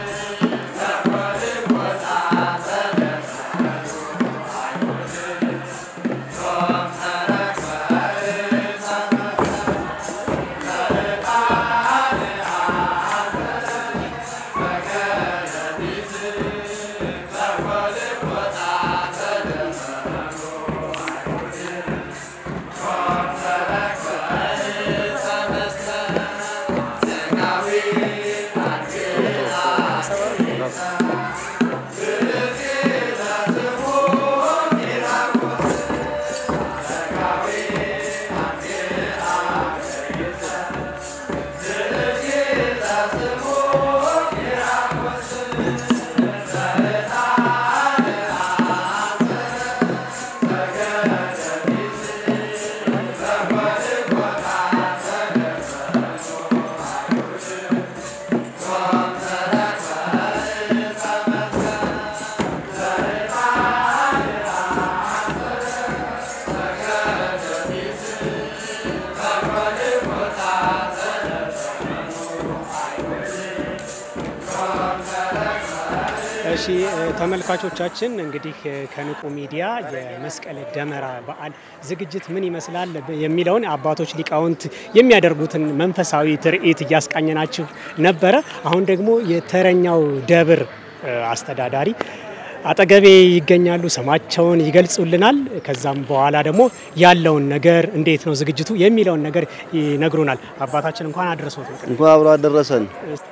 እሺ ተመልካቾቻችን እንግዲህ ከንቁ ሚዲያ የመስቀል ደመራ በዓል ዝግጅት ምን ይመስላል የሚለውን አባቶች ሊቃውንት የሚያደርጉትን መንፈሳዊ ትርኢት እያስቃኘናችሁ ነበረ። አሁን ደግሞ የተረኛው ደብር አስተዳዳሪ አጠገቤ ይገኛሉ። ስማቸውን ይገልጹልናል። ከዛም በኋላ ደግሞ ያለውን ነገር እንዴት ነው ዝግጅቱ የሚለውን ነገር ይነግሩናል። አባታችን እንኳን አደረሶት። እንኳን አብሮ አደረሰን።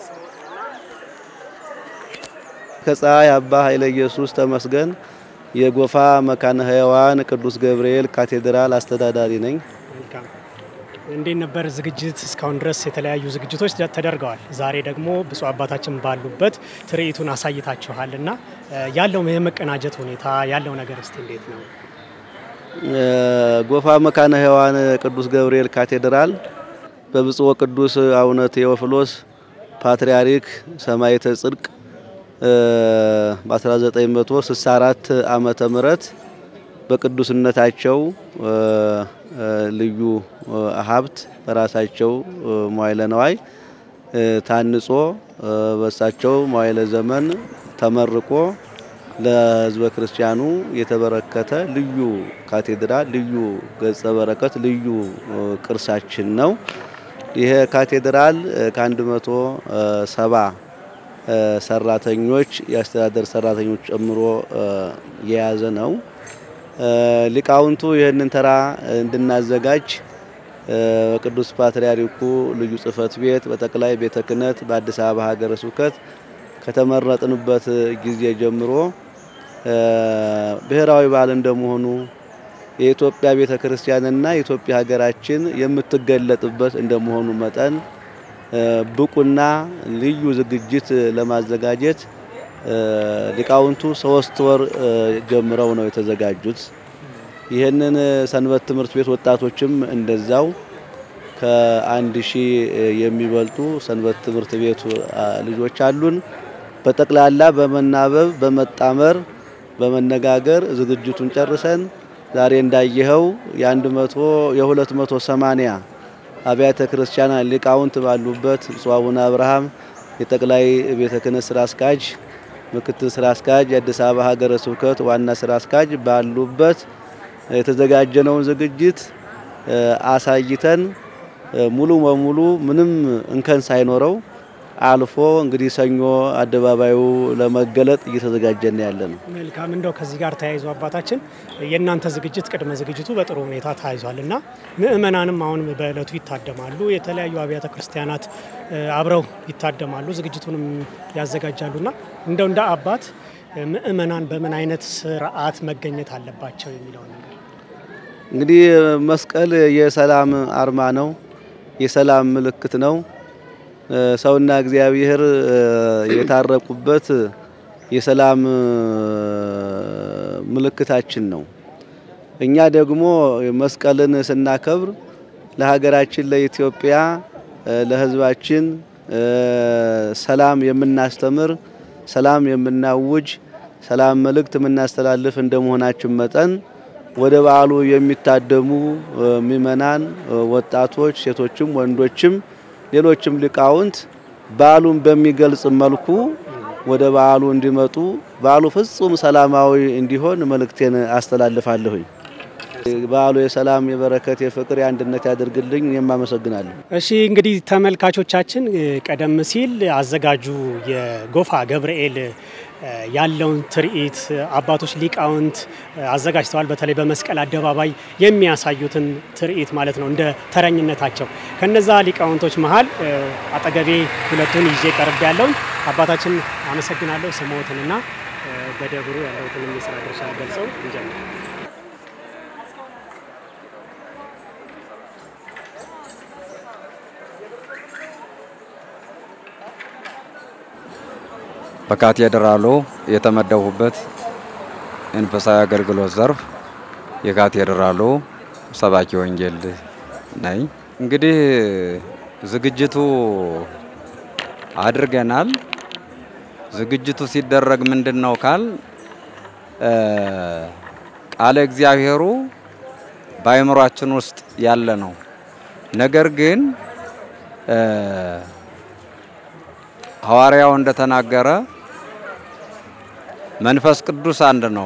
ከፀሐይ አባ ኃይለ ኢየሱስ ተመስገን የጎፋ መካነ ሕያዋን ቅዱስ ገብርኤል ካቴድራል አስተዳዳሪ ነኝ። እንዴት ነበር ዝግጅት? እስካሁን ድረስ የተለያዩ ዝግጅቶች ተደርገዋል። ዛሬ ደግሞ ብፁዕ አባታችን ባሉበት ትርኢቱን አሳይታችኋል እና ያለው የመቀናጀት ሁኔታ ያለው ነገር እስቲ እንዴት ነው? ጎፋ መካነ ሕያዋን ቅዱስ ገብርኤል ካቴድራል በብፁዕ ቅዱስ አቡነ ቴዎፍሎስ ፓትርያርክ ሰማዕተ ጽድቅ በ1964 ዓመተ ምህረት በቅዱስነታቸው ልዩ ሀብት በራሳቸው መዋዕለ ነዋይ ታንጾ በሳቸው መዋዕለ ዘመን ተመርቆ ለሕዝበ ክርስቲያኑ የተበረከተ ልዩ ካቴድራል፣ ልዩ ገጸ በረከት፣ ልዩ ቅርሳችን ነው። ይሄ ካቴድራል ከአንድ መቶ ሰባ ሰራተኞች የአስተዳደር ሰራተኞች ጨምሮ የያዘ ነው። ሊቃውንቱ ይህንን ተራ እንድናዘጋጅ በቅዱስ ፓትርያርኩ ልዩ ጽሕፈት ቤት በጠቅላይ ቤተ ክህነት በአዲስ አበባ ሀገረ ስብከት ከተመረጥንበት ጊዜ ጀምሮ ብሔራዊ በዓል እንደመሆኑ የኢትዮጵያ ቤተ ክርስቲያንና የኢትዮጵያ ሀገራችን የምትገለጥበት እንደመሆኑ መጠን ብቁና ልዩ ዝግጅት ለማዘጋጀት ሊቃውንቱ ሶስት ወር ጀምረው ነው የተዘጋጁት። ይህንን ሰንበት ትምህርት ቤት ወጣቶችም እንደዛው ከአንድ ሺህ የሚበልጡ ሰንበት ትምህርት ቤቱ ልጆች አሉን። በጠቅላላ በመናበብ በመጣመር በመነጋገር ዝግጅቱን ጨርሰን ዛሬ እንዳየኸው የአንድ መቶ የሁለት መቶ ሰማንያ አብያተ ክርስቲያናት ሊቃውንት ባሉበት ብፁዕ አቡነ አብርሃም የጠቅላይ ቤተ ክህነት ስራ አስኪያጅ፣ ምክትል ስራ አስኪያጅ፣ የአዲስ አበባ ሀገረ ስብከት ዋና ስራ አስኪያጅ ባሉበት የተዘጋጀነውን ዝግጅት አሳይተን ሙሉ በሙሉ ምንም እንከን ሳይኖረው አልፎ እንግዲህ ሰኞ አደባባዩ ለመገለጥ እየተዘጋጀን ያለ ነው። መልካም እንደው ከዚህ ጋር ተያይዞ አባታችን የእናንተ ዝግጅት ቅድመ ዝግጅቱ በጥሩ ሁኔታ ተያይዟል እና ምእመናንም አሁን በእለቱ ይታደማሉ። የተለያዩ አብያተ ክርስቲያናት አብረው ይታደማሉ፣ ዝግጅቱንም ያዘጋጃሉና እንደው እንደ አባት ምእመናን በምን አይነት ስርዓት መገኘት አለባቸው የሚለው ነገር እንግዲህ መስቀል የሰላም አርማ ነው፣ የሰላም ምልክት ነው። ሰውና እግዚአብሔር የታረቁበት የሰላም ምልክታችን ነው። እኛ ደግሞ መስቀልን ስናከብር ለሀገራችን ለኢትዮጵያ፣ ለሕዝባችን ሰላም የምናስተምር፣ ሰላም የምናውጅ፣ ሰላም መልእክት የምናስተላልፍ እንደመሆናችን መጠን ወደ በዓሉ የሚታደሙ ምእመናን፣ ወጣቶች፣ ሴቶችም ወንዶችም ሌሎችም ሊቃውንት በዓሉን በሚገልጽ መልኩ ወደ በዓሉ እንዲመጡ በዓሉ ፍጹም ሰላማዊ እንዲሆን መልእክቴን አስተላልፋለሁኝ። በዓሉ የሰላም፣ የበረከት፣ የፍቅር፣ የአንድነት ያደርግልኝ። እኔም አመሰግናለሁ። እሺ እንግዲህ ተመልካቾቻችን ቀደም ሲል አዘጋጁ የጎፋ ገብርኤል ያለውን ትርኢት አባቶች ሊቃውንት አዘጋጅተዋል። በተለይ በመስቀል አደባባይ የሚያሳዩትን ትርኢት ማለት ነው እንደ ተረኝነታቸው። ከነዛ ሊቃውንቶች መሀል አጠገቤ ሁለቱን ይዤ ቀርብ ያለውን አባታችን አመሰግናለሁ። ስሞትንና በደብሩ ያለውትን የስራ ድርሻ ገልጸው እንጀምር። በካቴድራሉ የተመደቡበት መንፈሳዊ አገልግሎት ዘርፍ የካቴድራሉ ሰባኪ ወንጌል ነኝ። እንግዲህ ዝግጅቱ አድርገናል። ዝግጅቱ ሲደረግ ምንድን ነው ካል ቃለ እግዚአብሔሩ በአእምሯችን ውስጥ ያለ ነው። ነገር ግን ሐዋርያው እንደተናገረ መንፈስ ቅዱስ አንድ ነው፣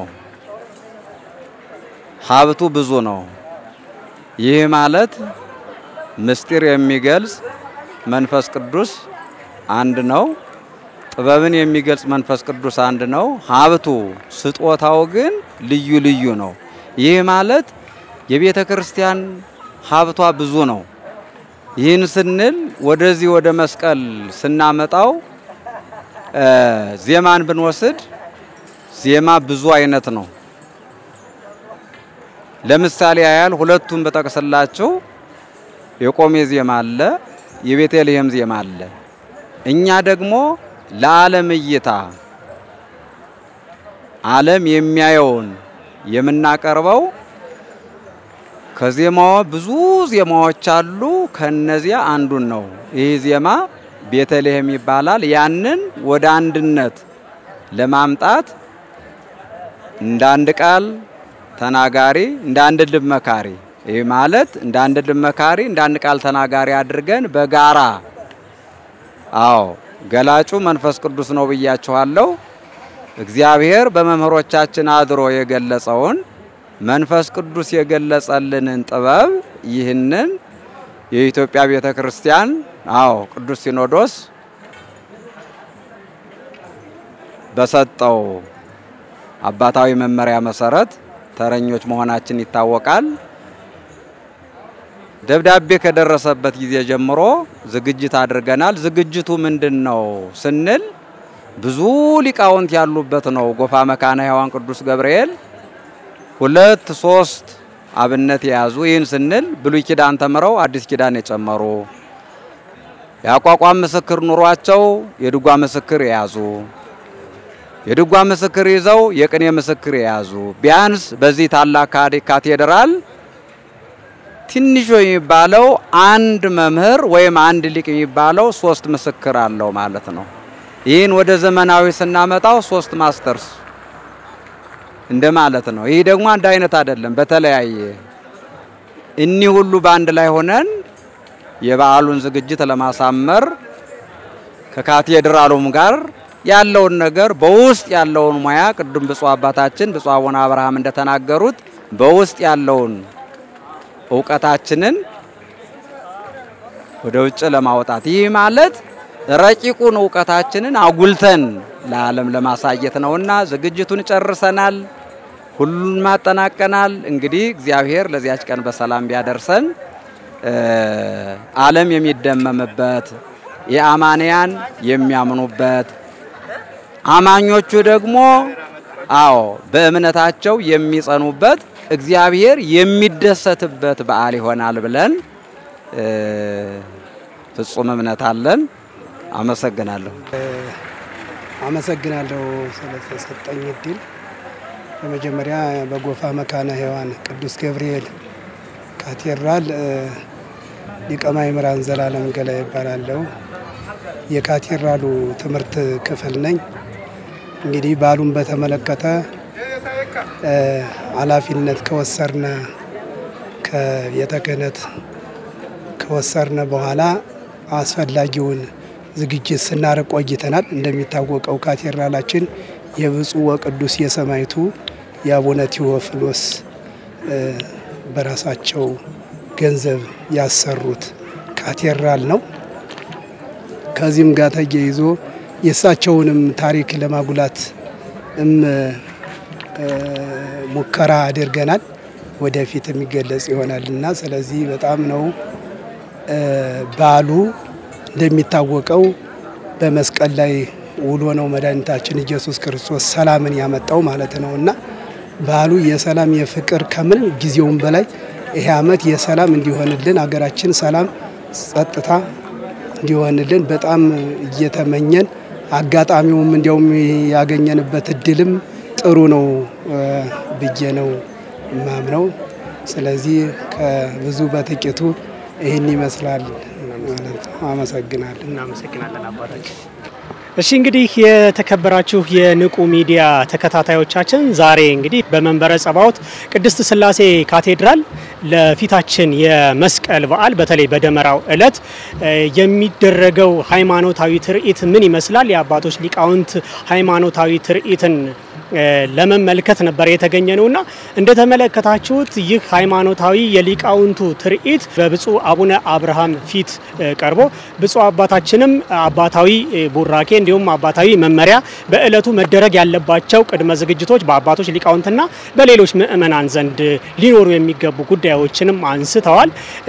ሀብቱ ብዙ ነው። ይህ ማለት ምስጢር የሚገልጽ መንፈስ ቅዱስ አንድ ነው። ጥበብን የሚገልጽ መንፈስ ቅዱስ አንድ ነው። ሀብቱ ስጦታው ግን ልዩ ልዩ ነው። ይህ ማለት የቤተ ክርስቲያን ሀብቷ ብዙ ነው። ይህን ስንል ወደዚህ ወደ መስቀል ስናመጣው ዜማን ብንወስድ ዜማ ብዙ አይነት ነው። ለምሳሌ ያህል ሁለቱን በጠቅስላችሁ የቆሜ ዜማ አለ፣ የቤተልሔም ዜማ አለ። እኛ ደግሞ ለዓለም እይታ ዓለም የሚያየውን የምናቀርበው ከዜማዋ ብዙ ዜማዎች አሉ። ከነዚያ አንዱን ነው። ይህ ዜማ ቤተልሔም ይባላል። ያንን ወደ አንድነት ለማምጣት እንደ አንድ ቃል ተናጋሪ፣ እንደ አንድ ልብ መካሪ፣ ይህ ማለት እንደ አንድ ልብ መካሪ፣ እንደ አንድ ቃል ተናጋሪ አድርገን በጋራ አዎ፣ ገላጩ መንፈስ ቅዱስ ነው ብያችኋለሁ። እግዚአብሔር በመምህሮቻችን አድሮ የገለጸውን መንፈስ ቅዱስ የገለጸልንን ጥበብ ይህንን የኢትዮጵያ ቤተ ክርስቲያን አዎ ቅዱስ ሲኖዶስ በሰጠው አባታዊ መመሪያ መሰረት ተረኞች መሆናችን ይታወቃል። ደብዳቤ ከደረሰበት ጊዜ ጀምሮ ዝግጅት አድርገናል። ዝግጅቱ ምንድን ነው ስንል ብዙ ሊቃውንት ያሉበት ነው። ጎፋ መካነ ሕያዋን ቅዱስ ገብርኤል ሁለት ሶስት አብነት የያዙ ይህን ስንል ብሉይ ኪዳን ተምረው አዲስ ኪዳን የጨመሩ የአቋቋም ምስክር ኑሯቸው የድጓ ምስክር የያዙ የድጓ ምስክር ይዘው የቅኔ ምስክር የያዙ ቢያንስ በዚህ ታላቅ ካቴድራል ትንሹ የሚባለው አንድ መምህር ወይም አንድ ሊቅ የሚባለው ሶስት ምስክር አለው ማለት ነው። ይህን ወደ ዘመናዊ ስናመጣው ሶስት ማስተርስ እንደ ማለት ነው። ይህ ደግሞ አንድ አይነት አይደለም፣ በተለያየ እኒህ ሁሉ በአንድ ላይ ሆነን የበዓሉን ዝግጅት ለማሳመር ከካቴድራሉም ጋር ያለውን ነገር በውስጥ ያለውን ሙያ ቅዱም ብፁዕ አባታችን ብፁዕ አቡነ አብርሃም እንደተናገሩት በውስጥ ያለውን እውቀታችንን ወደ ውጭ ለማውጣት ይህ ማለት ረቂቁን እውቀታችንን አጉልተን ለዓለም ለማሳየት ነውና ዝግጅቱን ጨርሰናል። ሁሉን ማጠናቀናል። እንግዲህ እግዚአብሔር ለዚያች ቀን በሰላም ቢያደርሰን ዓለም የሚደመምበት የአማንያን የሚያምኑበት አማኞቹ ደግሞ አዎ በእምነታቸው የሚጸኑበት እግዚአብሔር የሚደሰትበት በዓል ይሆናል ብለን ፍጹም እምነት አለን። አመሰግናለሁ። አመሰግናለሁ ስለተሰጠኝ እድል። በመጀመሪያ በጎፋ መካነ ሔዋን ቅዱስ ገብርኤል ካቴድራል ሊቀ ማእምራን ዘላለም ገላይ ይባላለሁ። የካቴድራሉ ትምህርት ክፍል ነኝ። እንግዲህ በዓሉን በተመለከተ ኃላፊነት ከወሰርነ ከቤተ ክህነት ከወሰርነ በኋላ አስፈላጊውን ዝግጅት ስናደርግ ቆይተናል። እንደሚታወቀው ካቴድራላችን የብፁዕ ወቅዱስ የሰማዕቱ የአቡነ ቴዎፍሎስ በራሳቸው ገንዘብ ያሰሩት ካቴድራል ነው። ከዚህም ጋር ተያይዞ የእሳቸውንም ታሪክ ለማጉላት እም ሙከራ አድርገናል። ወደፊት የሚገለጽ ይሆናል እና ስለዚህ በጣም ነው በዓሉ እንደሚታወቀው በመስቀል ላይ ውሎ ነው መድኃኒታችን ኢየሱስ ክርስቶስ ሰላምን ያመጣው ማለት ነው እና በዓሉ የሰላም የፍቅር ከምንም ጊዜውም በላይ ይሄ ዓመት የሰላም እንዲሆንልን ሀገራችን ሰላም፣ ጸጥታ እንዲሆንልን በጣም እየተመኘን አጋጣሚውም እንዲያውም ያገኘንበት እድልም ጥሩ ነው ብዬ ነው ማምነው። ስለዚህ ከብዙ በጥቂቱ ይህን ይመስላል ማለት ነው። አመሰግናለሁ። እናመሰግናለን አባታችን። እሺ እንግዲህ የተከበራችሁ የንቁ ሚዲያ ተከታታዮቻችን ዛሬ እንግዲህ በመንበረ ጸባዖት ቅድስት ሥላሴ ካቴድራል ለፊታችን የመስቀል በዓል በተለይ በደመራው ዕለት የሚደረገው ሃይማኖታዊ ትርኢት ምን ይመስላል? የአባቶች ሊቃውንት ሃይማኖታዊ ትርኢትን ለመመልከት ነበር የተገኘ ነውና እንደተመለከታችሁት ይህ ሃይማኖታዊ የሊቃውንቱ ትርኢት በብፁዕ አቡነ አብርሃም ፊት ቀርቦ ብፁዕ አባታችንም አባታዊ ቡራኬ እንዲሁም አባታዊ መመሪያ በዕለቱ መደረግ ያለባቸው ቅድመ ዝግጅቶች በአባቶች ሊቃውንትና በሌሎች ምእመናን ዘንድ ሊኖሩ የሚገቡ ጉዳዮችንም አንስተዋል።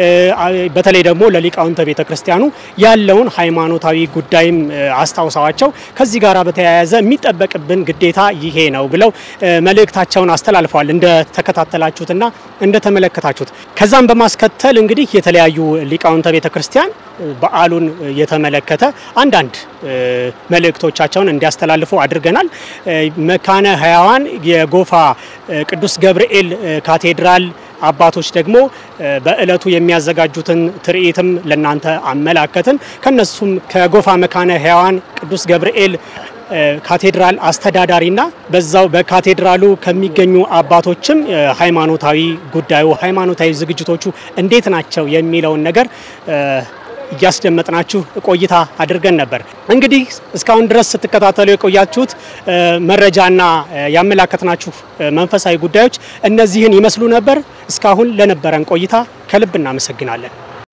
በተለይ ደግሞ ለሊቃውንተ ቤተ ክርስቲያኑ ያለውን ሃይማኖታዊ ጉዳይም አስታውሰዋቸው ከዚህ ጋር በተያያዘ የሚጠበቅብን ግዴታ ይሄ ነው ብለው መልእክታቸውን አስተላልፈዋል። እንደተከታተላችሁትና እንደተመለከታችሁት ከዛም በማስከተል እንግዲህ የተለያዩ ሊቃውንተ ቤተ ክርስቲያን በዓሉን የተመለከተ አንዳንድ መልእክቶቻቸውን እንዲያስተላልፉ አድርገናል። መካነ ሕያዋን የጎፋ ቅዱስ ገብርኤል ካቴድራል አባቶች ደግሞ በእለቱ የሚያዘጋጁትን ትርኢትም ለናንተ አመላከትን። ከነሱም ከጎፋ መካነ ሕያዋን ቅዱስ ገብርኤል ካቴድራል አስተዳዳሪና በዛው በካቴድራሉ ከሚገኙ አባቶችም ሃይማኖታዊ ጉዳዩ ሃይማኖታዊ ዝግጅቶቹ እንዴት ናቸው የሚለውን ነገር እያስደመጥናችሁ ቆይታ አድርገን ነበር። እንግዲህ እስካሁን ድረስ ስትከታተሉ የቆያችሁት መረጃና ያመላከትናችሁ መንፈሳዊ ጉዳዮች እነዚህን ይመስሉ ነበር። እስካሁን ለነበረን ቆይታ ከልብ እናመሰግናለን።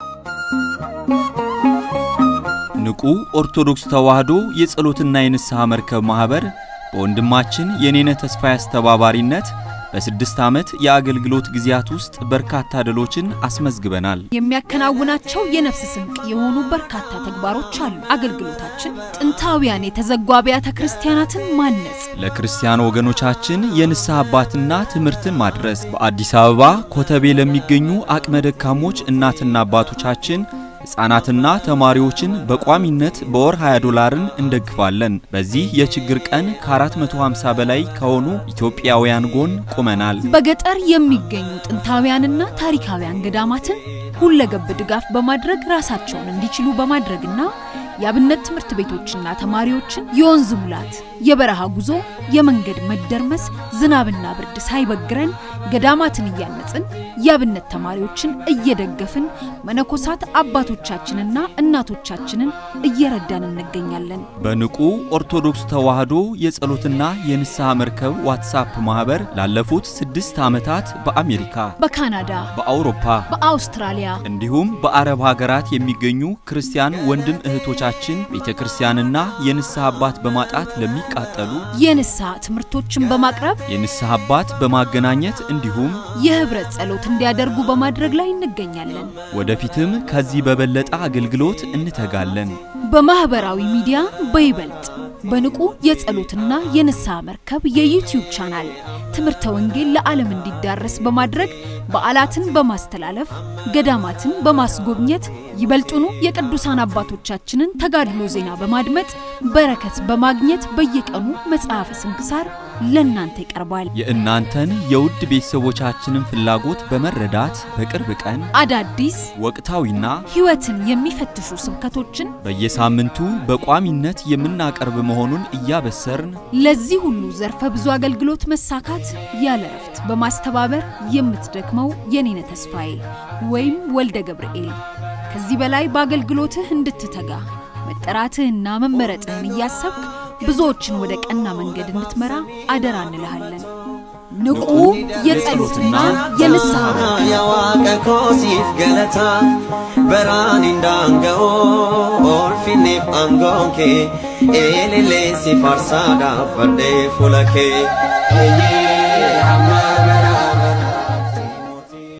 ንቁ ኦርቶዶክስ ተዋሕዶ የጸሎትና የንስሐ መርከብ ማኅበር በወንድማችን የኔነ ተስፋዬ አስተባባሪነት በስድስት ዓመት የአገልግሎት ጊዜያት ውስጥ በርካታ ድሎችን አስመዝግበናል። የሚያከናውናቸው የነፍስ ስንቅ የሆኑ በርካታ ተግባሮች አሉ። አገልግሎታችን ጥንታውያን የተዘጉ አብያተ ክርስቲያናትን ማነጽ፣ ለክርስቲያን ወገኖቻችን የንስሐ አባትና ትምህርትን ማድረስ፣ በአዲስ አበባ ኮተቤ ለሚገኙ አቅመ ደካሞች እናትና አባቶቻችን ሕፃናትና ተማሪዎችን በቋሚነት በወር 20 ዶላርን እንደግፋለን። በዚህ የችግር ቀን ከ450 በላይ ከሆኑ ኢትዮጵያውያን ጎን ቆመናል። በገጠር የሚገኙ ጥንታውያንና ታሪካውያን ገዳማትን ሁለገብ ድጋፍ በማድረግ ራሳቸውን እንዲችሉ በማድረግና የአብነት ትምህርት ቤቶችና ተማሪዎችን የወንዝ ሙላት፣ የበረሃ ጉዞ፣ የመንገድ መደርመስ፣ ዝናብና ብርድ ሳይበግረን ገዳማትን እያነጽን የአብነት ተማሪዎችን እየደገፍን መነኮሳት አባቶቻችንና እናቶቻችንን እየረዳን እንገኛለን። በንቁ ኦርቶዶክስ ተዋሕዶ የጸሎትና የንስሐ መርከብ ዋትሳፕ ማኅበር ላለፉት ስድስት ዓመታት በአሜሪካ፣ በካናዳ፣ በአውሮፓ፣ በአውስትራሊያ እንዲሁም በአረብ ሀገራት የሚገኙ ክርስቲያን ወንድም እህቶቻ ቤተሰቦቻችን ቤተ ክርስቲያንና የንስሐ አባት በማጣት ለሚቃጠሉ የንስሐ ትምህርቶችን በማቅረብ የንስሐ አባት በማገናኘት እንዲሁም የህብረት ጸሎት እንዲያደርጉ በማድረግ ላይ እንገኛለን። ወደፊትም ከዚህ በበለጠ አገልግሎት እንተጋለን። በማህበራዊ ሚዲያ በይበልጥ በንቁ የጸሎትና የንስሐ መርከብ የዩቲዩብ ቻናል ትምህርተ ወንጌል ለዓለም እንዲዳረስ በማድረግ በዓላትን በማስተላለፍ ገዳማትን በማስጎብኘት ይበልጡኑ የቅዱሳን አባቶቻችንን ተጋድሎ ዜና በማድመጥ በረከት በማግኘት በየቀኑ መጽሐፈ ስንክሳር ለእናንተ ይቀርባል። የእናንተን የውድ ቤተሰቦቻችንን ፍላጎት በመረዳት በቅርብ ቀን አዳዲስ ወቅታዊና ሕይወትን የሚፈትሹ ስብከቶችን በየሳምንቱ በቋሚነት የምናቀርብ መሆኑን እያበሰርን ለዚህ ሁሉ ዘርፈ ብዙ አገልግሎት መሳካት ያለ እረፍት በማስተባበር የምትደክመው የኔነ ተስፋዬ ወይም ወልደ ገብርኤል ከዚህ በላይ በአገልግሎትህ እንድትተጋ መጠራትህና መመረጥህን እያሰብክ ብዙዎችን ወደ ቀና መንገድ እንድትመራ አደራ እንልሃለን። ንቁ የጸሎትና የንስሐ የዋቀ ኮሲፍ ገለታ በራን እንዳንገኦ ኦልፊኔፍ አንጎንኬ ኤሌሌ ሲፋርሳዳ ፈርዴ ፉለኬ